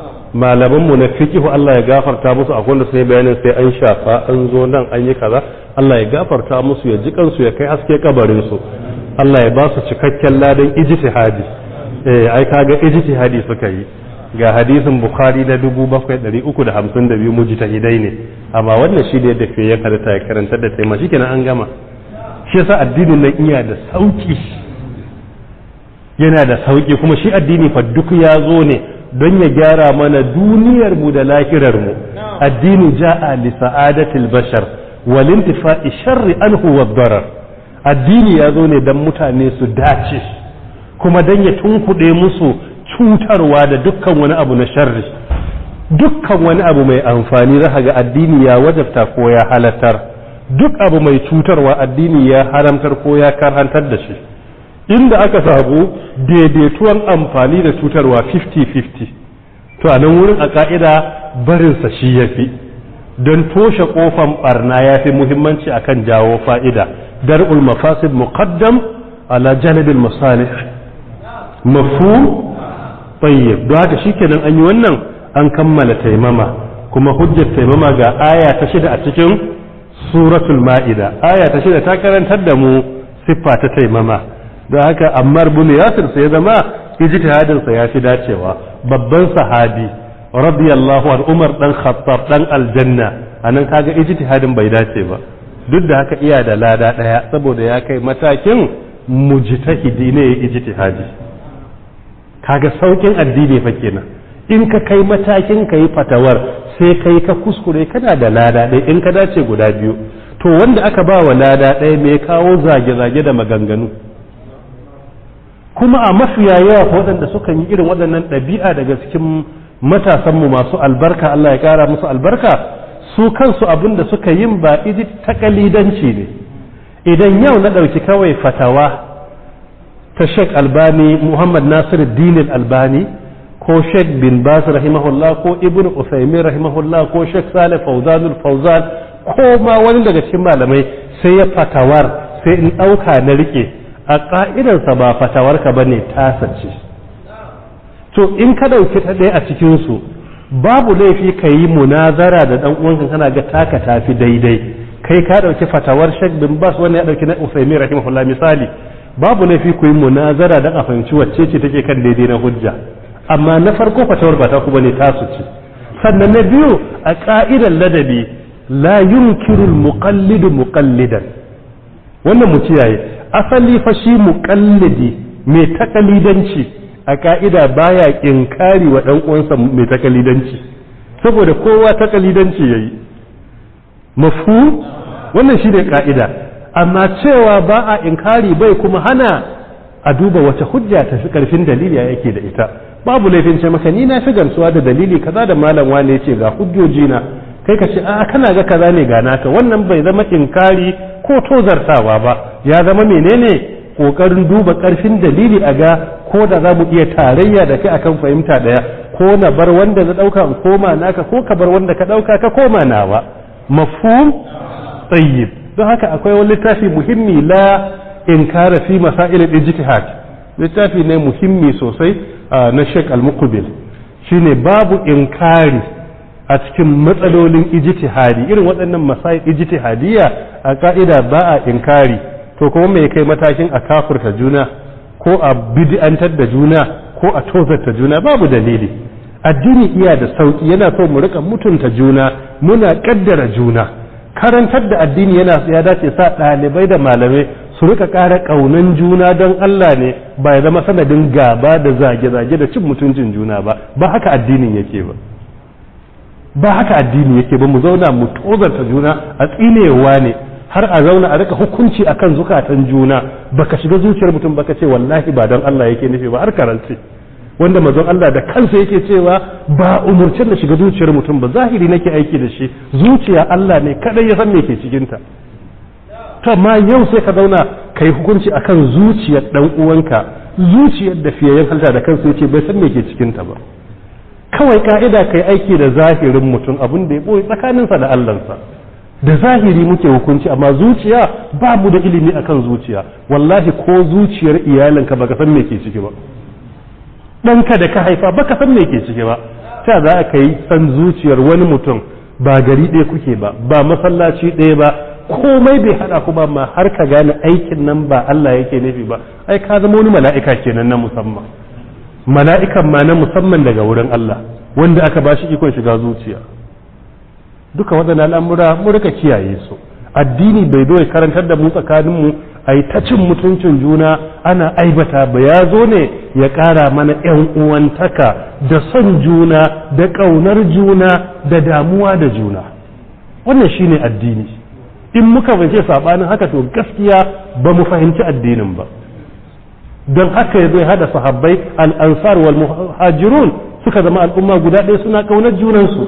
Speaker 1: malamanmu na fikihu Allah ya gafarta musu a wanda sai bayanin sai an shafa an zo nan an yi kaza Allah ya gafarta musu ya ji kansu ya kai haske kabarin su Allah ya ba su cikakken ladan ijtihadi eh ai kaga ijtihadi suka yi ga hadisin bukhari na 7352 mujtahidai ne amma wannan shi da yadda ke ya karanta ya karanta da taima shikenan an gama shi yasa addinin nan iya da sauki yana da sauki kuma shi addini fa duk ya zo ne don ya gyara mana duniyar mu da lahirar mu addini ja'a li sa'adatil bashar wal intifa'i sharri anhu wad darar addini ya zo ne dan mutane su dace kuma dan ya tunkuɗe musu cutarwa da dukkan wani abu na sharri dukkan wani abu mai amfani za ga addini ya wajabta ko ya halattar duk abu mai cutarwa addini ya haramtar ko ya karhantar da shi inda aka samu daidaituwan amfani da cutarwa 50-50 to a nan wurin a ka'ida barinsa shi ya fi don toshe kofan barna ya fi muhimmanci akan jawo fa'ida dar'ul mafasid muqaddam ala janibil masalih mafhum tayyib don haka shikenan an yi wannan an kammala taimama kuma hujjar taimama ga aya ta shida a cikin suratul ma'ida aya ta shida ta karantar da mu siffa ta taimama don haka ammar bin yasir sai zama ijtihadin sa ya fi dacewa babban sahabi radiyallahu an umar dan khattab dan aljanna anan kaga ijtihadin bai dace ba duk da haka iya da lada daya saboda ya kai matakin mujtahidi ne ijtihadi kaga saukin addini fa kenan in ka kai matakin ka yi fatawar sai kai ka kuskure kana da lada ɗaya in ka dace guda biyu to wanda aka ba wa lada ɗaya mai kawo zage-zage da maganganu kuma a mafiya yawa waɗanda sukan yi irin waɗannan ɗabi'a daga cikin matasanmu masu albarka Allah ya ƙara musu albarka su kansu abin da suka yin ba iji takalidanci ne idan yau na ɗauki kawai fatawa ta Sheikh Albani Muhammad Nasir Dinin Albani ko Sheikh bin Bas rahimahullah ko Ibn Usaimin rahimahullah ko Sheikh Saleh Fawzanul Fawzan ko ma wani daga cikin malamai sai ya fatawar sai in ɗauka na rike a ƙa'idarsa ba fatawarka ba ne tasa ce to in ka ɗauki ta ɗaya a cikinsu babu laifi ka yi munazara da ɗan uwanka kana ga taka tafi daidai kai ka ɗauki fatawar Sheikh bin Bas wanda ya ɗauki na Usaimin rahimahullah misali babu laifi ku yi munazara don a fahimci wacce ce take kan daidai na hujja amma na farko fatawar ba ta ku bane tasu ce sannan na biyu a ka'idar ladabi la yunkiru muqallidu muqallidan wannan mu kiyaye asali fa shi muqallidi mai takalidanci a ka'ida baya inkari wa dan uwansa mai takalidanci saboda kowa takalidanci yayi mafhum wannan shi ne ka'ida amma cewa ba a inkari bai kuma hana a duba wace hujja ta fi karfin dalili ya yake da ita babu laifin ce maka ni na fi gamsuwa da dalili kaza da malam wane ce ga hujjoji na kai ka ce a kana ga kaza ne ga naka wannan bai zama inkari ko tozartawa ba ya zama menene kokarin duba karfin dalili a ga ko da za mu iya tarayya da kai akan fahimta daya ko na bar wanda na dauka in koma naka ko ka bar wanda ka dauka ka koma nawa mafhum tayyib don haka akwai wani littafi muhimmi la inkara fi masail al-ijtihad littafi ne muhimmi sosai na Sheikh Al-Muqbil shine babu inkari a cikin matsalolin ijtihadi irin waɗannan masail ijtihadiyya a ka'ida ba a inkari to kuma me kai matakin a kafurta juna ko a bid'antar da juna ko a tozarta juna babu dalili addini iya da sauki yana so mu rika mutunta juna muna kaddara juna karantar da addini yana ya dace sa ɗalibai da malamai su rika ƙara ƙaunan juna don Allah ne ba ya zama sanadin gaba da zage-zage da cin mutuncin juna ba ba haka addinin yake ba ba haka addini yake ba mu zauna mu tozarta juna a tsinewa ne har a zauna a rika hukunci akan zukatan juna baka shiga zuciyar mutum baka ce wallahi ba don Allah yake nufi ba har karance wanda mazan Allah da kansa yake cewa ba umurcin da shiga zuciyar mutum ba zahiri nake aiki da shi zuciya Allah ne kadai ya san me ke cikinta to amma yau sai ka zauna ka yi hukunci akan zuciyar dan uwanka zuciyar da fiyayyen halta da kansa yace bai san me ke cikinta ba kawai ka'ida kai aiki da zahirin mutum abin da ya boye tsakaninsa da Allahnsa da zahiri muke hukunci amma zuciya ba mu da ilimi akan zuciya wallahi ko zuciyar iyalinka baka san me ke ciki ba ɗanka da ka haifa baka san me ke ciki ba ta za ka yi san zuciyar wani mutum ba gari ɗaya kuke ba ba masallaci ɗaya ba komai bai hada ku ba ma har ka gane aikin nan ba Allah yake nufi ba ai ka zama wani mala'ika kenan na musamman mala'ikan ma na musamman daga wurin Allah wanda aka ba shi ikon shiga zuciya duka waɗannan al'amura mu rika kiyaye su addini bai zo ya karantar da mu tsakaninmu a yi ta cin mutuncin juna ana aibata ba ya zo ne ya ƙara mana ‘yan uwantaka da son juna da ƙaunar juna da damuwa da juna wannan shine addini in muka fahimci saɓanin haka to gaskiya ba mu fahimci addinin ba don haka ya zai hada sahabbai al'ansar wal muhajirun suka zama al'umma guda ɗaya suna ƙaunar junansu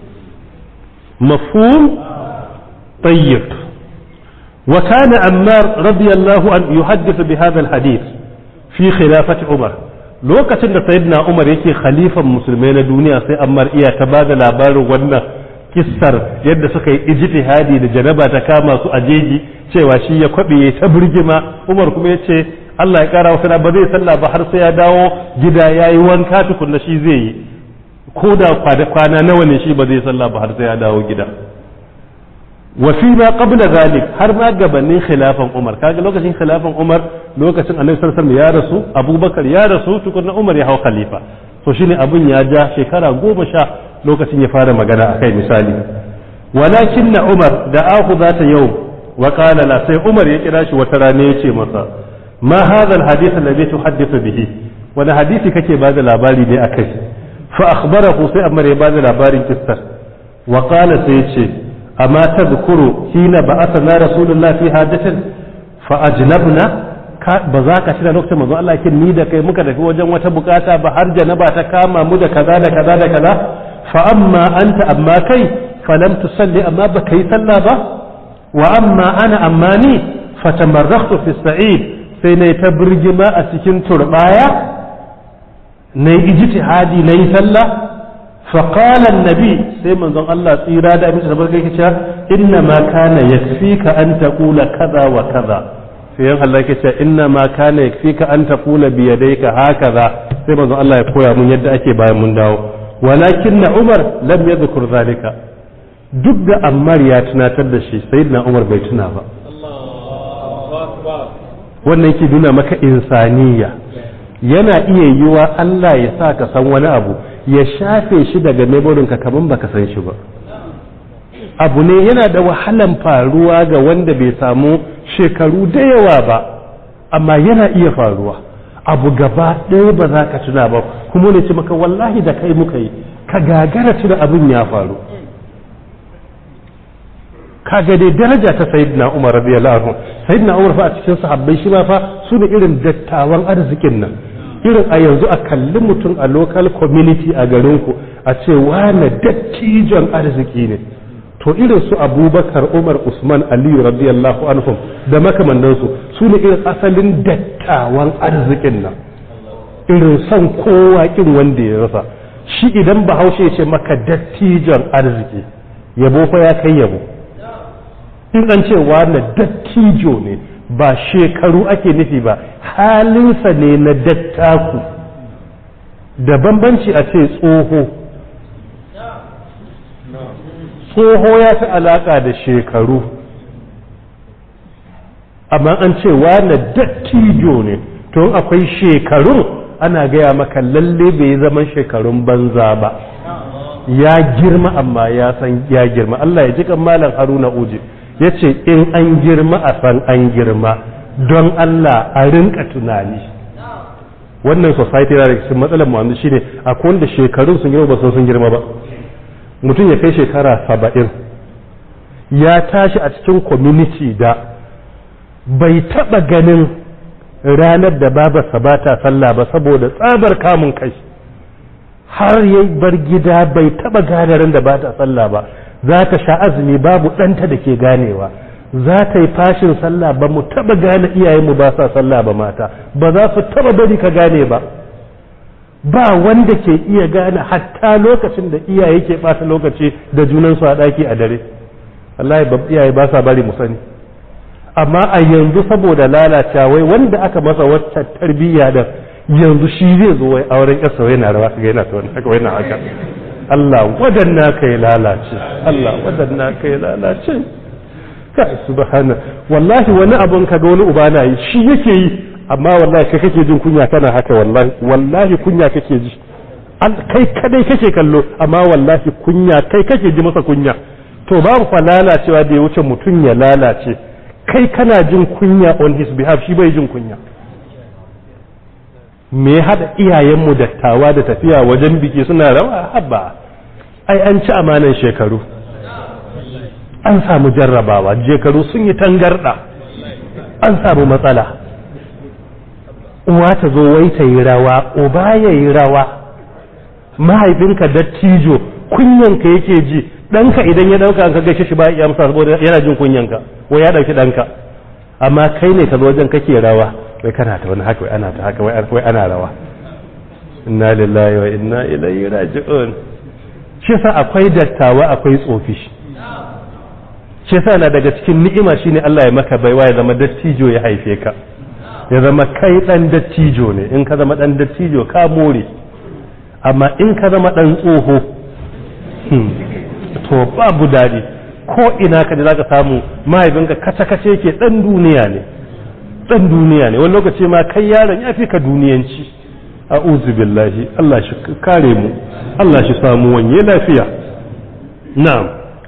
Speaker 1: mafhum tayyib وكان عمار رضي الله عنه يحدث بهذا الحديث في خلافة عمر lokacin da sayyidina Umar yake khalifan musulmai na duniya sai Ammar iya ta ba da labarin wannan kissar yadda suka yi ijtihadi da janaba ta kama su a jeji cewa shi ya kwabe ya ta burgima Umar kuma ya ce Allah ya kara wasu ba zai sallah ba har sai ya dawo gida ya yi wanka tukunna shi zai yi ko da kwana nawa ne shi ba zai sallah ba har sai ya dawo gida وفي ما قبل ذلك har ma gabanin khilafan Umar kaga lokacin khilafan Umar lokacin Annabi sallallahu alaihi ya rasu Abubakar ya rasu tukunna Umar ya hau khalifa to shine abun ya ja shekara goma sha lokacin ya fara magana akai misali walakin na Umar da aku zata yau wa qala la sai Umar ya kira shi wata rana yace masa ma hadha alhadith alladhi tuhaddithu bihi wani hadisi kake bada labari ne akai fa akhbarahu sai Umar ya bada labarin kissar wa qala sai yace أما تذكر حين بعثنا رسول الله في حاجة فأجنبنا ba za ka tuna lokacin manzo Allah kin ni da kai muka tafi wajen wata bukata ba har janaba ta kama mu da kaza da kaza da kaza fa amma anta amma kai fa lam tusalli amma ba kai sallah ba wa amma ana amma ni fa tamarrakhtu fi sa'id sai nayi ta birgima a cikin turbaya nayi ijtihadi nayi sallah فقال النبي سيما زن الله tsira da abin da barka yake cewa inna ma kana yakfika an taqula kaza wa kaza sai yan Allah yake cewa inna ma kana yakfika an taqula bi yadayka hakaza sai manzon Allah ya koya mun yadda ake bayan mun dawo walakin na Umar lam yadhkur zalika duk da Ammar ya tunatar da shi sayyidina Umar bai tuna ba wannan yake nuna maka insaniya yana iya yiwa Allah ya sa ka san wani abu ya shafe shi daga ka kaman baka san shi ba abu ne yana da wahalan faruwa ga wanda bai samu shekaru da yawa ba amma yana iya faruwa abu gaba ɗaya ba za ka tuna ba kuma ne ce maka wallahi da kai muka yi ka gagara tuna abin ya faru kaga dai daraja ta sayyidina umar radiyallahu anhu sayyidina umar fa a cikin sahabbai shi ma fa su ne irin dattawan arzikin nan irin a yanzu a kalli mutum a local community a garinku a ce wane dattijon arziki ne to irin su abubakar umar usman aliyu radiyallahu anhum da makamandansu su ne irin asalin dattawan arzikin nan irin son kowa kin wanda ya rasa shi idan bahaushe ce maka dattijon arziki yabo fa ya kai yabo in an ce wane dattijo ne ba shekaru ake nufi ba halinsa ne na dattaku da bambanci a ce tsoho tsoho ya fi alaka da shekaru amma an ce wane dattijo ne to akwai shekaru ana gaya maka lalle bai yi zaman shekarun banza ba ya girma amma ya san ya girma Allah ya ji kan malam haruna uje ya ce in an girma a san an girma don Allah a rinka tunani wannan society na da cikin matsalar mu shine akwai wanda shekarun sun girma ba so sun girma ba mutum ya kai shekara saba'in ya tashi a cikin community da bai taba ganin ranar da babarsa ba ta sallah ba saboda tsabar kamun kai har ya bar gida bai taba gane ran da ba ta sallah ba za ta sha azumi babu ɗanta da ke ganewa za ta yi fashin sallah ba mu taba gane iyayenmu ba sa sallah ba mata ba za su taba bari ka gane ba ba wanda ke iya gane hatta lokacin da iyaye ke ɓata lokaci da junansu a ɗaki a dare Allah iyaye ba sa bari mu sani amma a yanzu saboda lalacewa wai wanda aka masa wacce tarbiyya da yanzu shi zai zo wai auren yarsa wai na rawa kaga yana ta wani haka wai na haka Allah wadanna kai lalace Allah wadanna kai lalace kai subhana wallahi wani abun ka ga wani uba na yi shi yake yi amma wallahi kai kake jin kunya kana haka wallahi wallahi kunya kake ji kai kadai kake kallo amma wallahi kunya kai kake ji masa kunya to babu fa lalacewa da ya wuce mutum ya lalace kai kana jin kunya on his behalf shi bai jin kunya me ya haɗa iyayenmu dattawa da tafiya wajen biki suna rawa habba ai an ci amanan shekaru an samu jarrabawa shekaru sun yi tangarɗa an samu matsala uwa ta zo wai ta yi rawa uba ya yi rawa mahaifinka dattijo kunyanka yake ji ɗanka idan ya ɗauka ka gaishe shi ba ya amsa saboda yana jin kunyanka wai ya ɗauki ɗanka amma kai ne ka zo wajen kake rawa wai kana ta wani haka wai ana ta haka wai ana rawa inna lillahi wa inna ilaihi raji'un shi sa akwai dattawa akwai tsofi shi sa na daga cikin ni'ima shine Allah ya maka baiwa ya zama dattijo ya haife ka ya zama kai dan dattijo ne in ka zama dan dattijo ka more amma in ka zama dan tsoho to babu dadi ko ina ka da zaka samu mahaifinka kace kace yake dan duniya ne dan duniya ne wani lokaci ma kai yaron ya fi ka duniyanci a'udhu billahi Allah shi kare mu Allah shi samu wanye lafiya na'am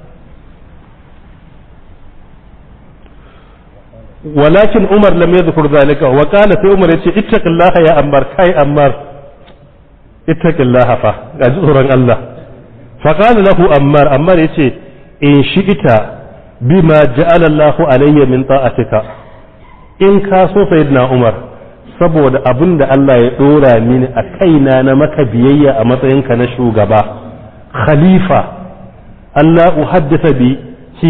Speaker 1: walakin Umar lam yadhkur zalika wa qala sai Umar yace ittaqillaha ya Ammar kai Ammar ittaqillaha fa ga tsoron Allah fa qala lahu Ammar Ammar yace in shi'ita bima ja'ala Allahu alayya min ta'atika in ka so sayyidina Umar saboda abin da Allah ya dora mini a kaina na maka biyayya a matsayinka na shugaba khalifa Allah uhaddasa bi ki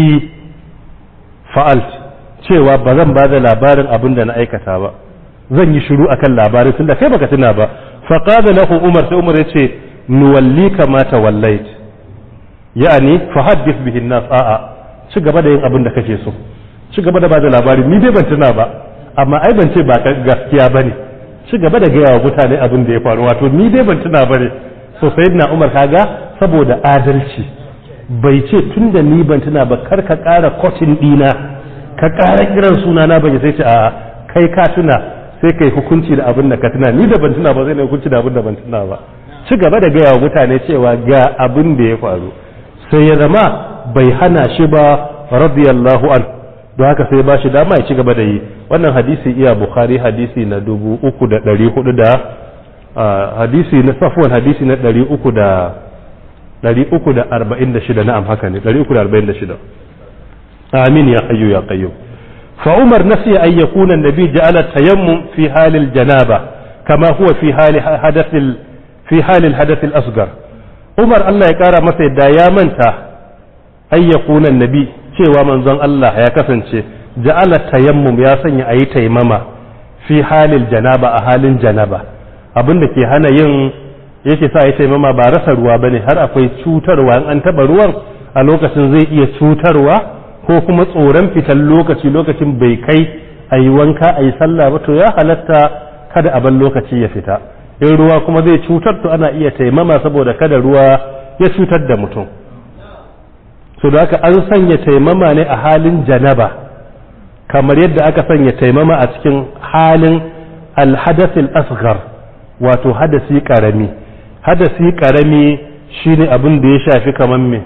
Speaker 1: fa'alt cewa ba zan ba da labarin abin da na aikata ba zan yi shiru akan labarin tunda kai baka tuna ba fa qala lahu Umar sai Umar yace nuwallika ma tawallait ya'ani fa haddith bihi an-nas a'a ci gaba da yin abin da kake so ci gaba da bada labari ni dai ban tuna ba amma ai ban ce ba gaskiya bane ci gaba da gaya wa mutane abin da ya faru wato ni dai ban tuna bane so sayyidina Umar kaga saboda adalci bai ce tunda ni ban tuna ba kar ka ƙara kotin dina ka ƙara kiran suna na ban sai ce a'a kai ka tuna sai kai hukunci da abin da ka tuna ni da ban tuna ba zai ne hukunci da abin da ban tuna ba ci gaba da gaya wa mutane cewa ga abin da ya faru sai ya zama bai hana shi ba radiyallahu an don haka sai ba shi dama ya ci gaba da yi wannan hadisi iya bukhari hadisi na dubu uku da ɗari hudu da hadisi na safuwan hadisi na ɗari uku da ɗari uku da arba'in da shida na'am haka ne ɗari uku da arba'in da shida amin ya hayyu ya qayyum fa umar nasiya an yakuna annabi ja'ala tayammum fi halil janaba kama huwa fi hali hadathil fi halil hadathil asghar umar Allah ya kara masa yadda ya manta an yakuna annabi cewa manzon Allah ya kasance ja'ala tayammum ya sanya ayi taimama fi halil janaba a halin janaba abin da ke hana yin yake sa ya taimama ba rasa ruwa bane har akwai cutarwa in an taba ruwan a lokacin zai iya cutarwa ko kuma tsoron fitan lokaci lokacin bai kai a yi wanka a yi sallah ba to ya halatta kada a ban lokaci ya fita in ruwa kuma zai cutar to ana iya taimama saboda kada ruwa ya cutar da mutum so da haka an sanya taimama ne a halin janaba kamar yadda aka sanya taimama a cikin halin alhadasil asghar wato hadasi karami hadasi karami shine abin da ya shafi kaman me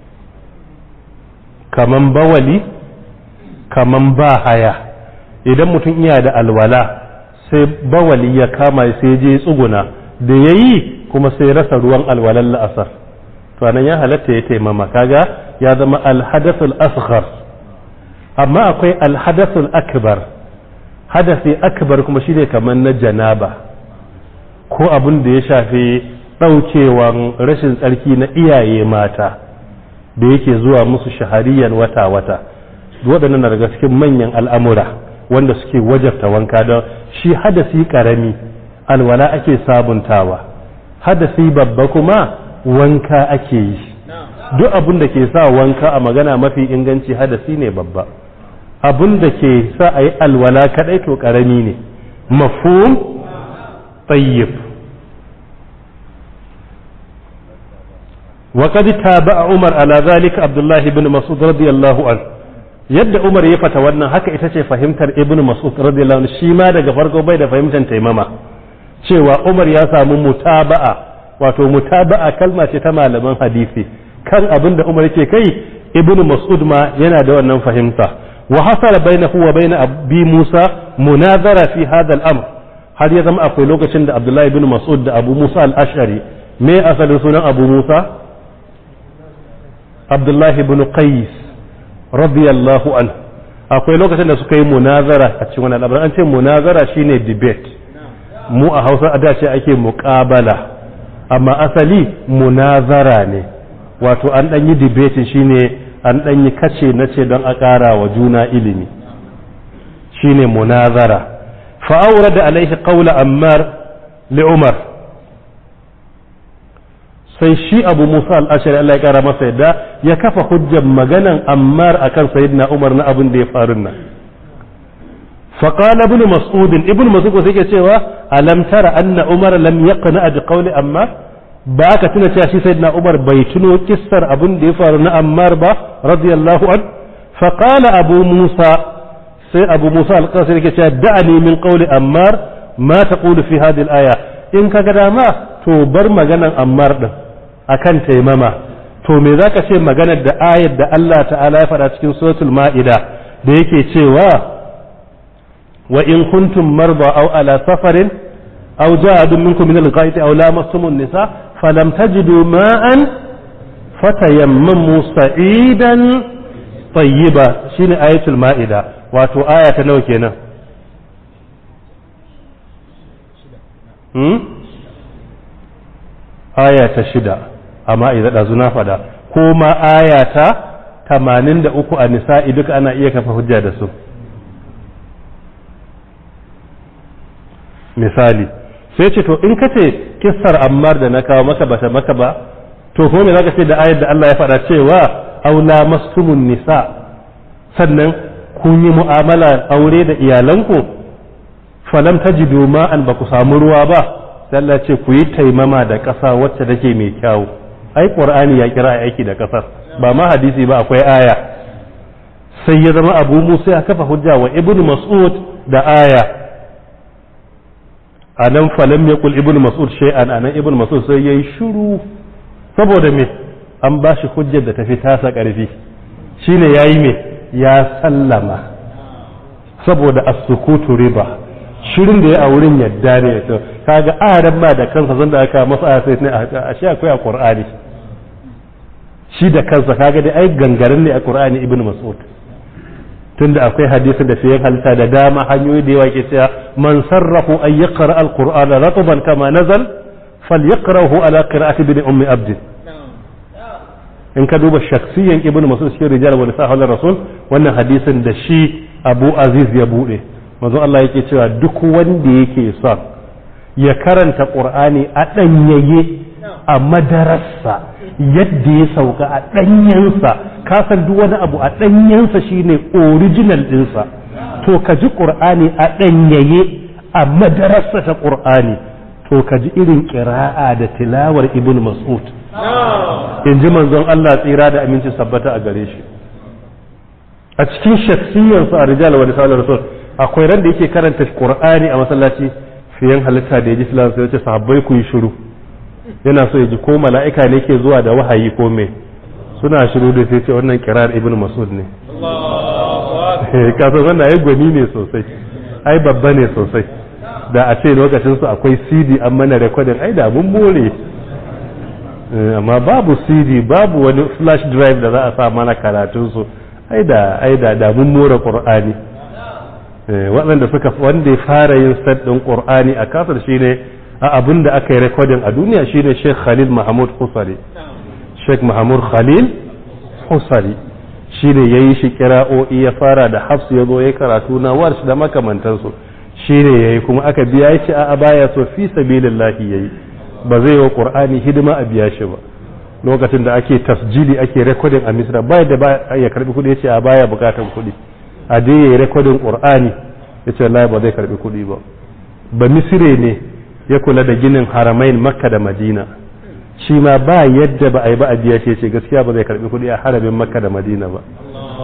Speaker 1: kaman bawali kaman ba haya idan mutum iya da alwala sai bawali ya kama sai je tsuguna da yayi kuma sai rasa ruwan alwalan la'asar to anan ya halatta ya taimama kaga ya zama alhadathul asghar amma akwai alhadathul akbar hadasi akbar kuma shine kaman na janaba ko abin da ya shafi ɗaukewan rashin tsarki na iyaye mata da yake zuwa musu shahariyan wata-wata waɗannan na daga cikin manyan al'amura wanda suke wajabta wanka don shi hadasi ƙarami alwala ake sabuntawa hadasi babba kuma wanka ake yi duk abin da ke sa wanka a magana mafi inganci hadasi ne babba abin da ke sa a yi alwala kaɗai to ƙarami ne mafhum tayyib وقد تابع عمر على ذلك عبد الله بن مسعود رضي الله عنه yadda Umar ya fata wannan haka ita ce fahimtar Ibn Mas'ud radiyallahu anhu shi ma daga farko bai da fahimtar taimama cewa Umar ya samu mutaba'a wato mutaba'a kalma ce ta malaman hadisi kan abin da Umar yake kai Ibn Mas'ud ma yana da wannan fahimta wa hasala bainahu wa bain Abi Musa munazara fi hadha al-amr har ya zama akwai lokacin da Abdullahi ibn Mas'ud da Abu Musa al-Ash'ari me asalin sunan Abu Musa Abdullahi ibn Qais radiyallahu anhu akwai lokacin da suka yi munazara a cikin wannan al'amarin an ce munazara shine debate mu a Hausa a da ce ake muqabala amma asali munazara ne wato an dan yi debate shine an dan yi kace na ce don a ƙara wa juna ilimi shine munazara fa da alaihi qawla ammar li umar sai shi abu musa al'ashari Allah ya kara masa yadda ya kafa hujjar maganan ammar akan sayyidina umar na abin da ya faru nan فقال ابن مسعود ابن مسعود sai ke cewa alam tara anna umar lam yaqna bi qawli ammar ba ka tuna cewa shi sayyidina umar bai tuno kissar abin da ya faru na ammar ba radiyallahu an faqala abu musa sai abu musa al-qasir yake cewa da'ani min qawli ammar ma taqulu fi hadhihi al-aya in kaga dama to bar maganan ammar din akan taimama to me zaka ce maganar da ayar da Allah ta'ala ya faɗa cikin suratul ma'ida da yake cewa wa in kuntum marda aw ala safarin aw ja'a minkum min al-ghaid aw lamastum an-nisa falam tajidu ma'an fatayammamu sa'idan tayyiba shine ayatul ma'ida wato aya ta nawa kenan hmm? aya ta shida amma idan ɗazu na faɗa ko ma aya ta tamanin da uku a nisa'i duka ana iya kafa hujja da su misali sai ce to in ka ce kissar ammar da na kawo maka bata maka ba to ko me zaka ce da ayar da Allah ya faɗa cewa aula mastumun nisa sannan kun yi mu'amala aure da iyalanku falam tajidu ma'an ba ku samu ruwa ba sai Allah ce ku yi taimama da ƙasa wacce take mai kyau ai qur'ani ya kira aiki da ƙasar ba ma hadisi ba akwai aya sai ya zama abu musa ya kafa hujja wa ibnu mas'ud da aya anan falam yaqul ibnu mas'ud shay'an anan ibnu mas'ud sai yayi shiru saboda me an ba shi hujjar da tafi tasa ƙarfi shine yayi me ya sallama saboda as-sukutu riba shirin da ya a wurin yadda ne to kaga aran ma da kansa zan da aka masa aya sai ne a shi akwai a qur'ani shi da kansa kaga dai ai gangaren ne a qur'ani ibnu mas'ud tunda akwai hadisin da sai halitta da dama hanyoyi da yawa ke cewa man sarrahu an yaqra al-qur'ana ratban kama nazal falyaqrahu ala qira'ati ibn ummi abd in ka duba shaksiyan ibnu mas'ud cikin rijal wa sahal rasul wannan hadisin da shi abu aziz ya bude manzo Allah yake cewa duk wanda yake son ya karanta qur'ani a danyaye a madarasa yadda ya sauka a danyensa ka san duk wani abu a danyensa shine original dinsa to ka ji qur'ani a danyaye a madarasa ta qur'ani to ka ji irin qira'a da tilawar ibnu mas'ud in ji manzon Allah tsira da aminci sabbata a gare shi a cikin shaksiyarsu a rijal wa risalar rasul akwai ran da yake karanta qur'ani a masallaci fiyan halitta da ya ji filan sai ce sahabbai ku yi shiru yana so ya ji ko mala'ika ne ke zuwa da wahayi ko me suna shiru da sai ce wannan kirar ibn mas'ud ne ka san wannan ai gwani ne sosai ai babba ne sosai da a ce lokacin su akwai cd an mana recording ai da mun more amma babu cd babu wani flash drive da za a sa mana karatun su ai da ai da da mun more qur'ani waɗanda suka wanda ya fara yin set ɗin ƙur'ani a kasar shine a abin da aka yi rekodin a duniya shine Sheikh Khalil Mahmud Husari Sheikh Mahmud Khalil Husari shine ya yi shi kira'o'i ya fara da hafsu ya zo ya karatu na warsh da makamantansu shine ya yi kuma aka biya shi a baya so fi sabilillahi ya yi ba zai wa ƙur'ani hidima a biya shi ba lokacin da ake tasjili ake rekodin a misra bai da ba ya karbi kuɗi ya ce a baya bukatan kuɗi a dai ya yi rekodin ƙur'ani ya ce Allah ba zai karbi kuɗi ba ba misire ne ya kula da ginin haramain makka da madina shi ma ba yadda ba a yi ba a biya shi ce gaskiya ba zai karbi kuɗi a haramin makka da madina ba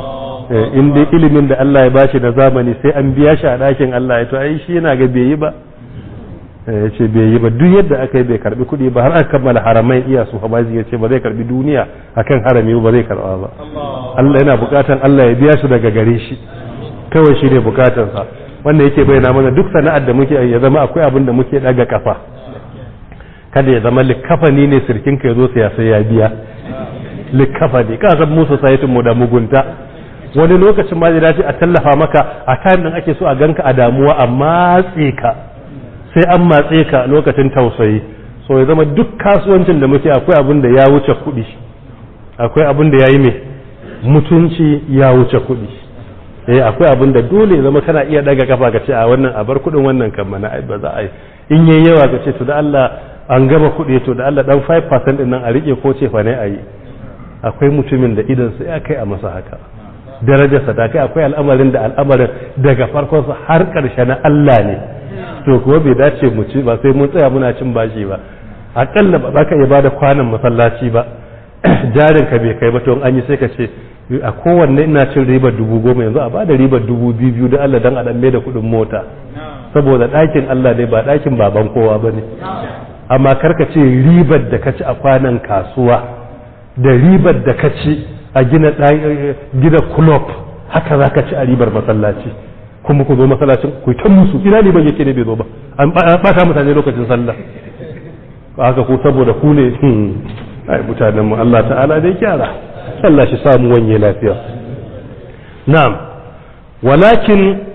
Speaker 1: in dai ilimin da Allah ya bashi na zamani sai an biya shi a ɗakin Allah ya to ai shi yana ga bai yi ba ya ce bai yi ba duk yadda aka yi bai karbi kuɗi ba har aka kammala haramai iya su hamazi ya ce ba zai karbi duniya akan harami ba zai karba ba Allah yana bukatan Allah ya biya su daga gare shi kawai shi ne bukatansa wanda yake bayyana mana duk sana'ar da muke ya zama akwai abin da muke daga kafa kada ya zama likafani ne sirkin ka yazo siya sai ya biya likafani ka san musu sayitin mu da mugunta wani lokacin ma zai dace a tallafa maka a time din ake so a ganka a damuwa a matse ka sai an matse ka lokacin tausayi so ya zama duk kasuwancin da muke akwai abin da ya wuce kuɗi akwai abin da ya yi mai mutunci ya wuce kuɗi eh akwai abin da dole zama kana iya daga kafa ka ce a wannan a bar kuɗin wannan kan mana ai ba za a yi in yayi yawa ka ce to da Allah an gama kuɗi to da Allah dan 5% din nan a rike ko ce fa ne a yi akwai mutumin da idan sai ya kai a masa haka darajarsa ta kai akwai al'amarin da al'amarin daga farkonsa har ƙarshe na Allah ne to kuma bai dace mu ci ba sai mun tsaya muna cin bashi ba akalla ba za ka iya bada kwanan masallaci ba jarin ka bai kai ba to an yi sai ka ce a kowanne ina cin ribar dubu goma yanzu a bada ribar dubu biyu biyu da Allah dan a dan da kuɗin mota saboda ɗakin Allah dai ba ɗakin baban kowa ba ne amma karka ce ribar da ka ci a kwanan kasuwa da ribar da ka ci a gina gina club haka za ka ci a ribar masallaci kuma ku zo masallacin ku ta musu ina ne ban yake ne bai zo ba an bata mutane lokacin sallah haka ku saboda ku ne ai mutanen mu Allah ta'ala dai kyara Allah shi samu wanye lafiya na'am walakin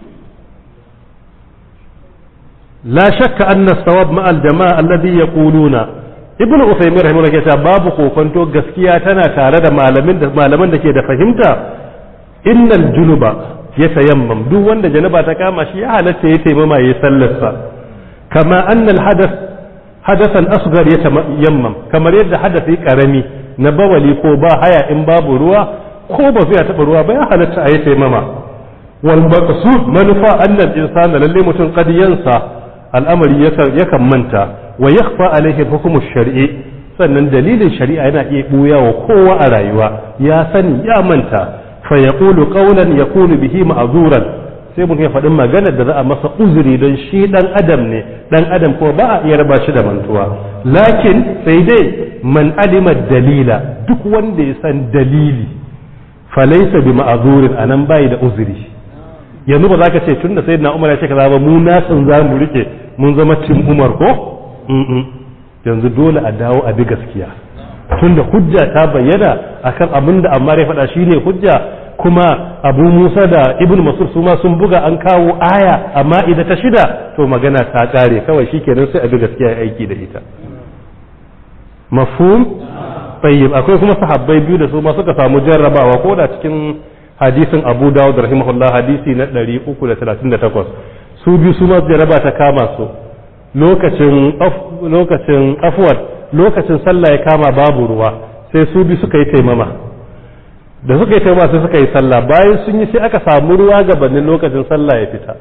Speaker 1: la shakka anna sawab ma al jama'a alladhi yaquluna ibn usaymin rahimahullah ya ce babu kokonto gaskiya tana tare da malamin da malaman da ke da fahimta innal junuba ya tayammam duk wanda janaba ta kama shi ya halatta ya taimama ya sallarsa kama annal hadath hadathan asghar ya tayammam kamar yadda hadasi karami na bawali ko ba haya in babu ruwa ko ba zai taba ruwa ba ya halatta a yi taimama wal maqsud manufa annal insana lalle mutum qad yansa al'amari yakan manta wa yakhfa alaihi hukumu shar'i sannan dalilin shari'a yana iya buya wa kowa a rayuwa ya sani ya manta fa yaqulu qawlan yakunu bihi ma'zuran sai mun faɗin magana da za a masa uzuri don shi dan adam ne dan adam ko ba a iya raba shi da mantuwa lakin sai dai man alima dalila duk wanda ya san dalili fa laysa bi ma'zurin anan bai da uzuri yanzu ba za ka ce tunda sayyidina umar ya ce kaza ba mu nasin za mu rike mun zama cin umar ko yanzu dole a dawo a bi gaskiya tunda hujja ta bayyana akan abin da amma ya faɗa shine hujja kuma abu musa da ibn masur su ma sun buga an kawo aya amma idan ta shida to magana ta kare kawai shikenan sai a bi gaskiya ya aiki da ita mafhum tayyib akwai kuma sahabbai biyu da su ma suka samu jarrabawa ko da cikin hadisin abu dawud rahimahullah hadisi na 338 su biyu su ma jarraba ta kama su lokacin lokacin afwat lokacin sallah ya kama babu ruwa sai su bi suka yi taimama da suka yi taimama sai suka yi sallah bayan sun yi sai aka samu ruwa gabanin lokacin sallah ya fita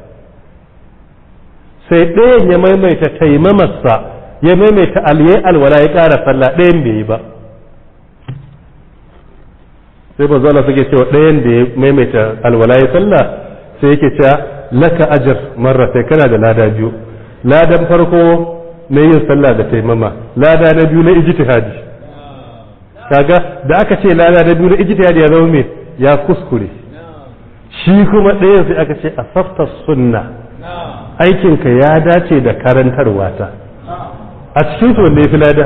Speaker 1: sai ɗayan ya maimaita taimamarsa ya maimaita aliyai alwala ya ƙara sallah ɗayan bai yi ba sai ba zuwa suke cewa ɗayan da ya maimaita alwala ya sallah sai yake cewa laka ajar marra sai kana da lada biyu ladan farko na yin sallah da taimama lada na biyu na ijtihadi kaga da aka ce lada na biyu na ijtihadi ya zama me ya kuskure shi kuma ɗaya sai aka ce asafta sunna aikinka ya dace da karantarwa ta a cikin su wanda ya fi lada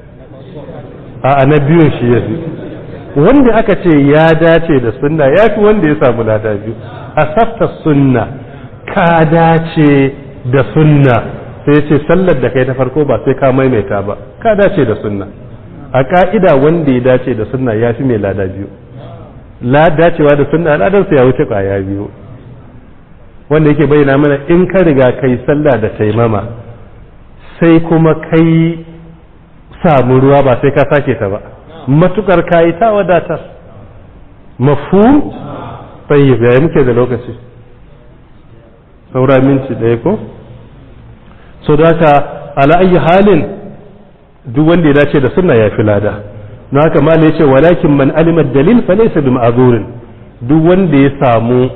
Speaker 1: a na biyun shi ya fi wanda aka ce ya dace da sunna ya fi wanda ya samu lada biyu asafta sunna ka dace da sunna sai ce sallar da kai ta farko ba sai ka maimaita ba ka dace da sunna a ka'ida wanda ya dace da sunna ya fi mai lada biyu la dacewa da sunna ladarsa ya wuce kwaya biyu wanda yake bayyana mana in ka riga kai sallah da taimama sai kuma kai samu ruwa ba sai ka sake ta ba matukar kayi ta wadatar mafhum tayyib yayi muke da lokaci saura minti ɗaya ko so da haka ala ayi halin duk wanda ya dace da sunna ya fi lada na haka ma ya ce walakin man alima dalil fa laysa bi ma'zurin duk wanda ya samu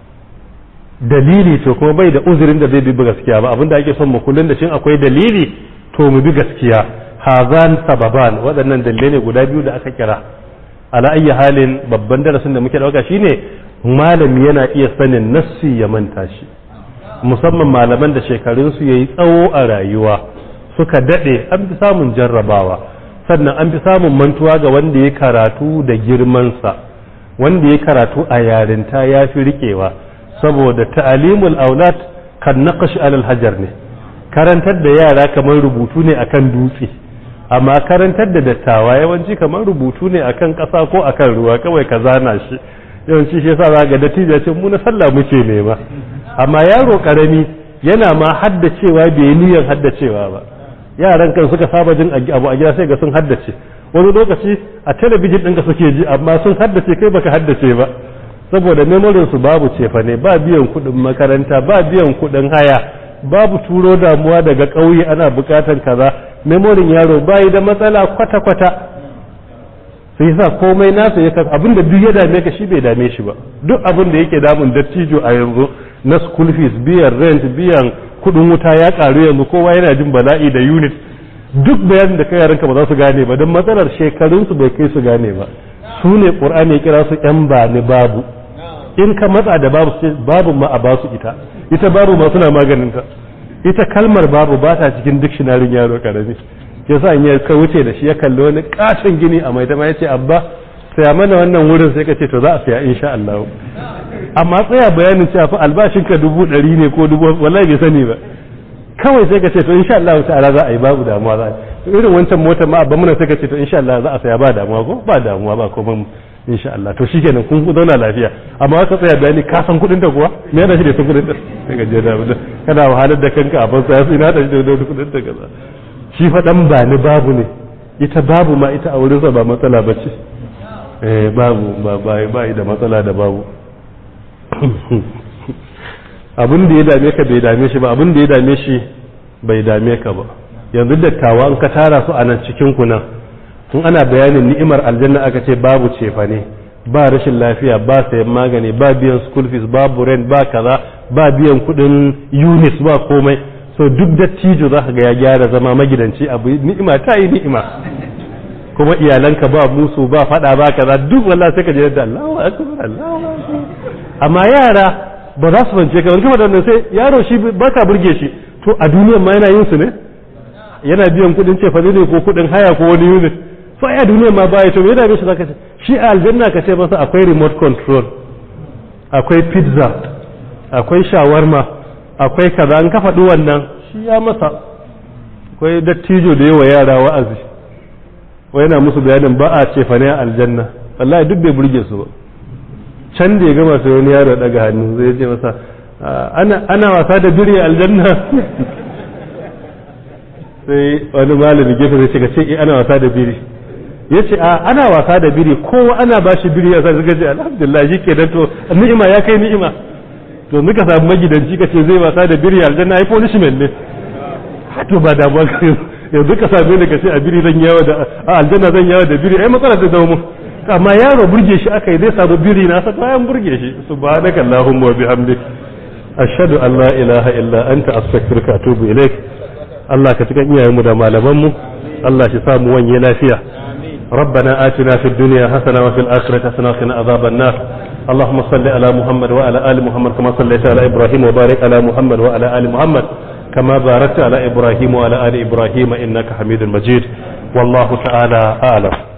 Speaker 1: dalili to kuma bai da uzurin da zai bi gaskiya ba abinda ake son mu kullun da shin akwai dalili to mu bi gaskiya hazan sababan waɗannan dalilai ne guda biyu da aka kira ala ayyi halin babban darasin da muke dauka shine malami yana iya sanin nassi ya manta shi musamman malaman da shekarun su yayi tsawo a rayuwa suka dade an fi samun jarrabawa sannan an fi samun mantuwa ga wanda ya karatu da girman sa wanda ya karatu a yarinta ya fi riƙewa saboda ta'alimul aulad kan naqash alal hajar ne karantar da yara kamar rubutu ne akan dutse amma karantar da dattawa yawanci kamar rubutu ne akan ƙasa ko akan ruwa kawai ka zana shi yawanci shi yasa za ga dattijo ce mu na sallah muke nema amma yaro karami yana ma haddacewa bai yi niyyar haddacewa ba yaran kan suka saba jin abu a gida sai ga sun haddace wani lokaci a talabijin ɗinka suke ji amma sun haddace kai baka haddace ba saboda memorin su babu cefa ne ba biyan kuɗin makaranta ba biyan kuɗin haya babu turo damuwa daga ƙauye ana buƙatar kaza memorin yaro bayi da matsala kwata-kwata sai yasa komai nasa ya kan abin da duk ya dame ka shi bai dame shi ba duk abin da yake damun dattijo a yanzu na school fees biyan rent biyan kuɗin wuta ya ƙaru yanzu kowa yana jin bala'i da unit duk bayanin da kai yaranka ba za su gane ba don matsalar shekarunsu bai kai su gane ba su ne ƙur'ani ya kira su ƴan ba ni babu in ka matsa da babu babu ma a basu ita ita babu ma suna maganinta ita kalmar babu ba ta cikin dictionary yaro karami ya sa in ya ka wuce da shi ya kalli wani katon gini a mai ya ce abba saya mana wannan wurin sai ka ce to za a saya insha Allah amma tsaya bayanin cewa fa albashin ka dubu ɗari ne ko dubu wallahi bai sani ba kawai sai ka ce to insha Allah ta'ala za a yi babu damuwa za a yi irin wancan motar ma abba muna sai ka ce to insha Allah za a saya ba damuwa ko ba damuwa ba kuma insha Allah to shikenan kun zauna lafiya amma ka tsaya bayani ka san kudin ta kuwa me yana shi da san kudin ta sai ka je da mu kana wahalar da kanka a banza sai na da shi da kudin ta kaza shi fa dan ba ni babu ne ita babu ma ita a wurin sa ba matsala bace eh babu ba ba ba da matsala da babu abin da ya dame ka bai dame shi ba abin da ya dame shi bai dame ka ba yanzu dattawa an ka tara su a nan cikin ku nan tun ana bayanin ni'imar aljanna aka ce babu cefa ne ba rashin lafiya ba sayan magani ba biyan school fees babu rent ba kaza ba biyan kudin units ba komai so duk dattijo za ka ga ya gyara zama magidanci abu ni'ima ta yi ni'ima kuma iyalanka ba musu ba fada ba kaza duk wallahi sai ka je da Allahu akbar Allahu akbar amma yara ba za su fance ka wani kuma da sai yaro shi baka burge shi to a duniyar ma yana yin su ne yana biyan kudin cefa ne ko kudin haya ko wani unit so a duniya ma baya to me da shi zaka ce shi a aljanna ka ce masa akwai remote control akwai pizza akwai shawarma akwai kaza an ka faɗi wannan shi ya masa akwai dattijo da yawa yara wa'azi wai yana musu bayanin ba a ce fa ne a aljanna wallahi duk bai burge su ba can da ya gama sai wani yaro daga hannu zai ce masa ana wasa da biri a aljanna sai wani malami gefe zai ce ka ce ana wasa da biri ya ce a ana wasa da biri kowa ana ba shi biri ya sa suka ce alhamdulillah shi ke to ni'ima ya kai ni'ima to muka samu magidanci ka ce zai wasa da biri aljanna ai punishment ne to ba damuwa ka yanzu ka same ni ka ce a biri zan yawa da a aljanna zan yawa da biri ai matsala da zama mu amma yaro burge shi aka yi zai samu biri na sa bayan burge shi subhanaka allahumma wa bihamdik ashhadu an la ilaha illa anta astaghfiruka wa atubu ilaik Allah ka cikin iyayenmu da malamanmu Allah shi samu wanye lafiya ربنا آتنا في الدنيا حسنة وفي الآخرة حسنة وقنا عذاب النار اللهم صل على محمد وعلى آل محمد كما صليت على إبراهيم وبارك على محمد وعلى آل محمد كما باركت على إبراهيم وعلى آل إبراهيم إنك حميد مجيد والله تعالى أعلم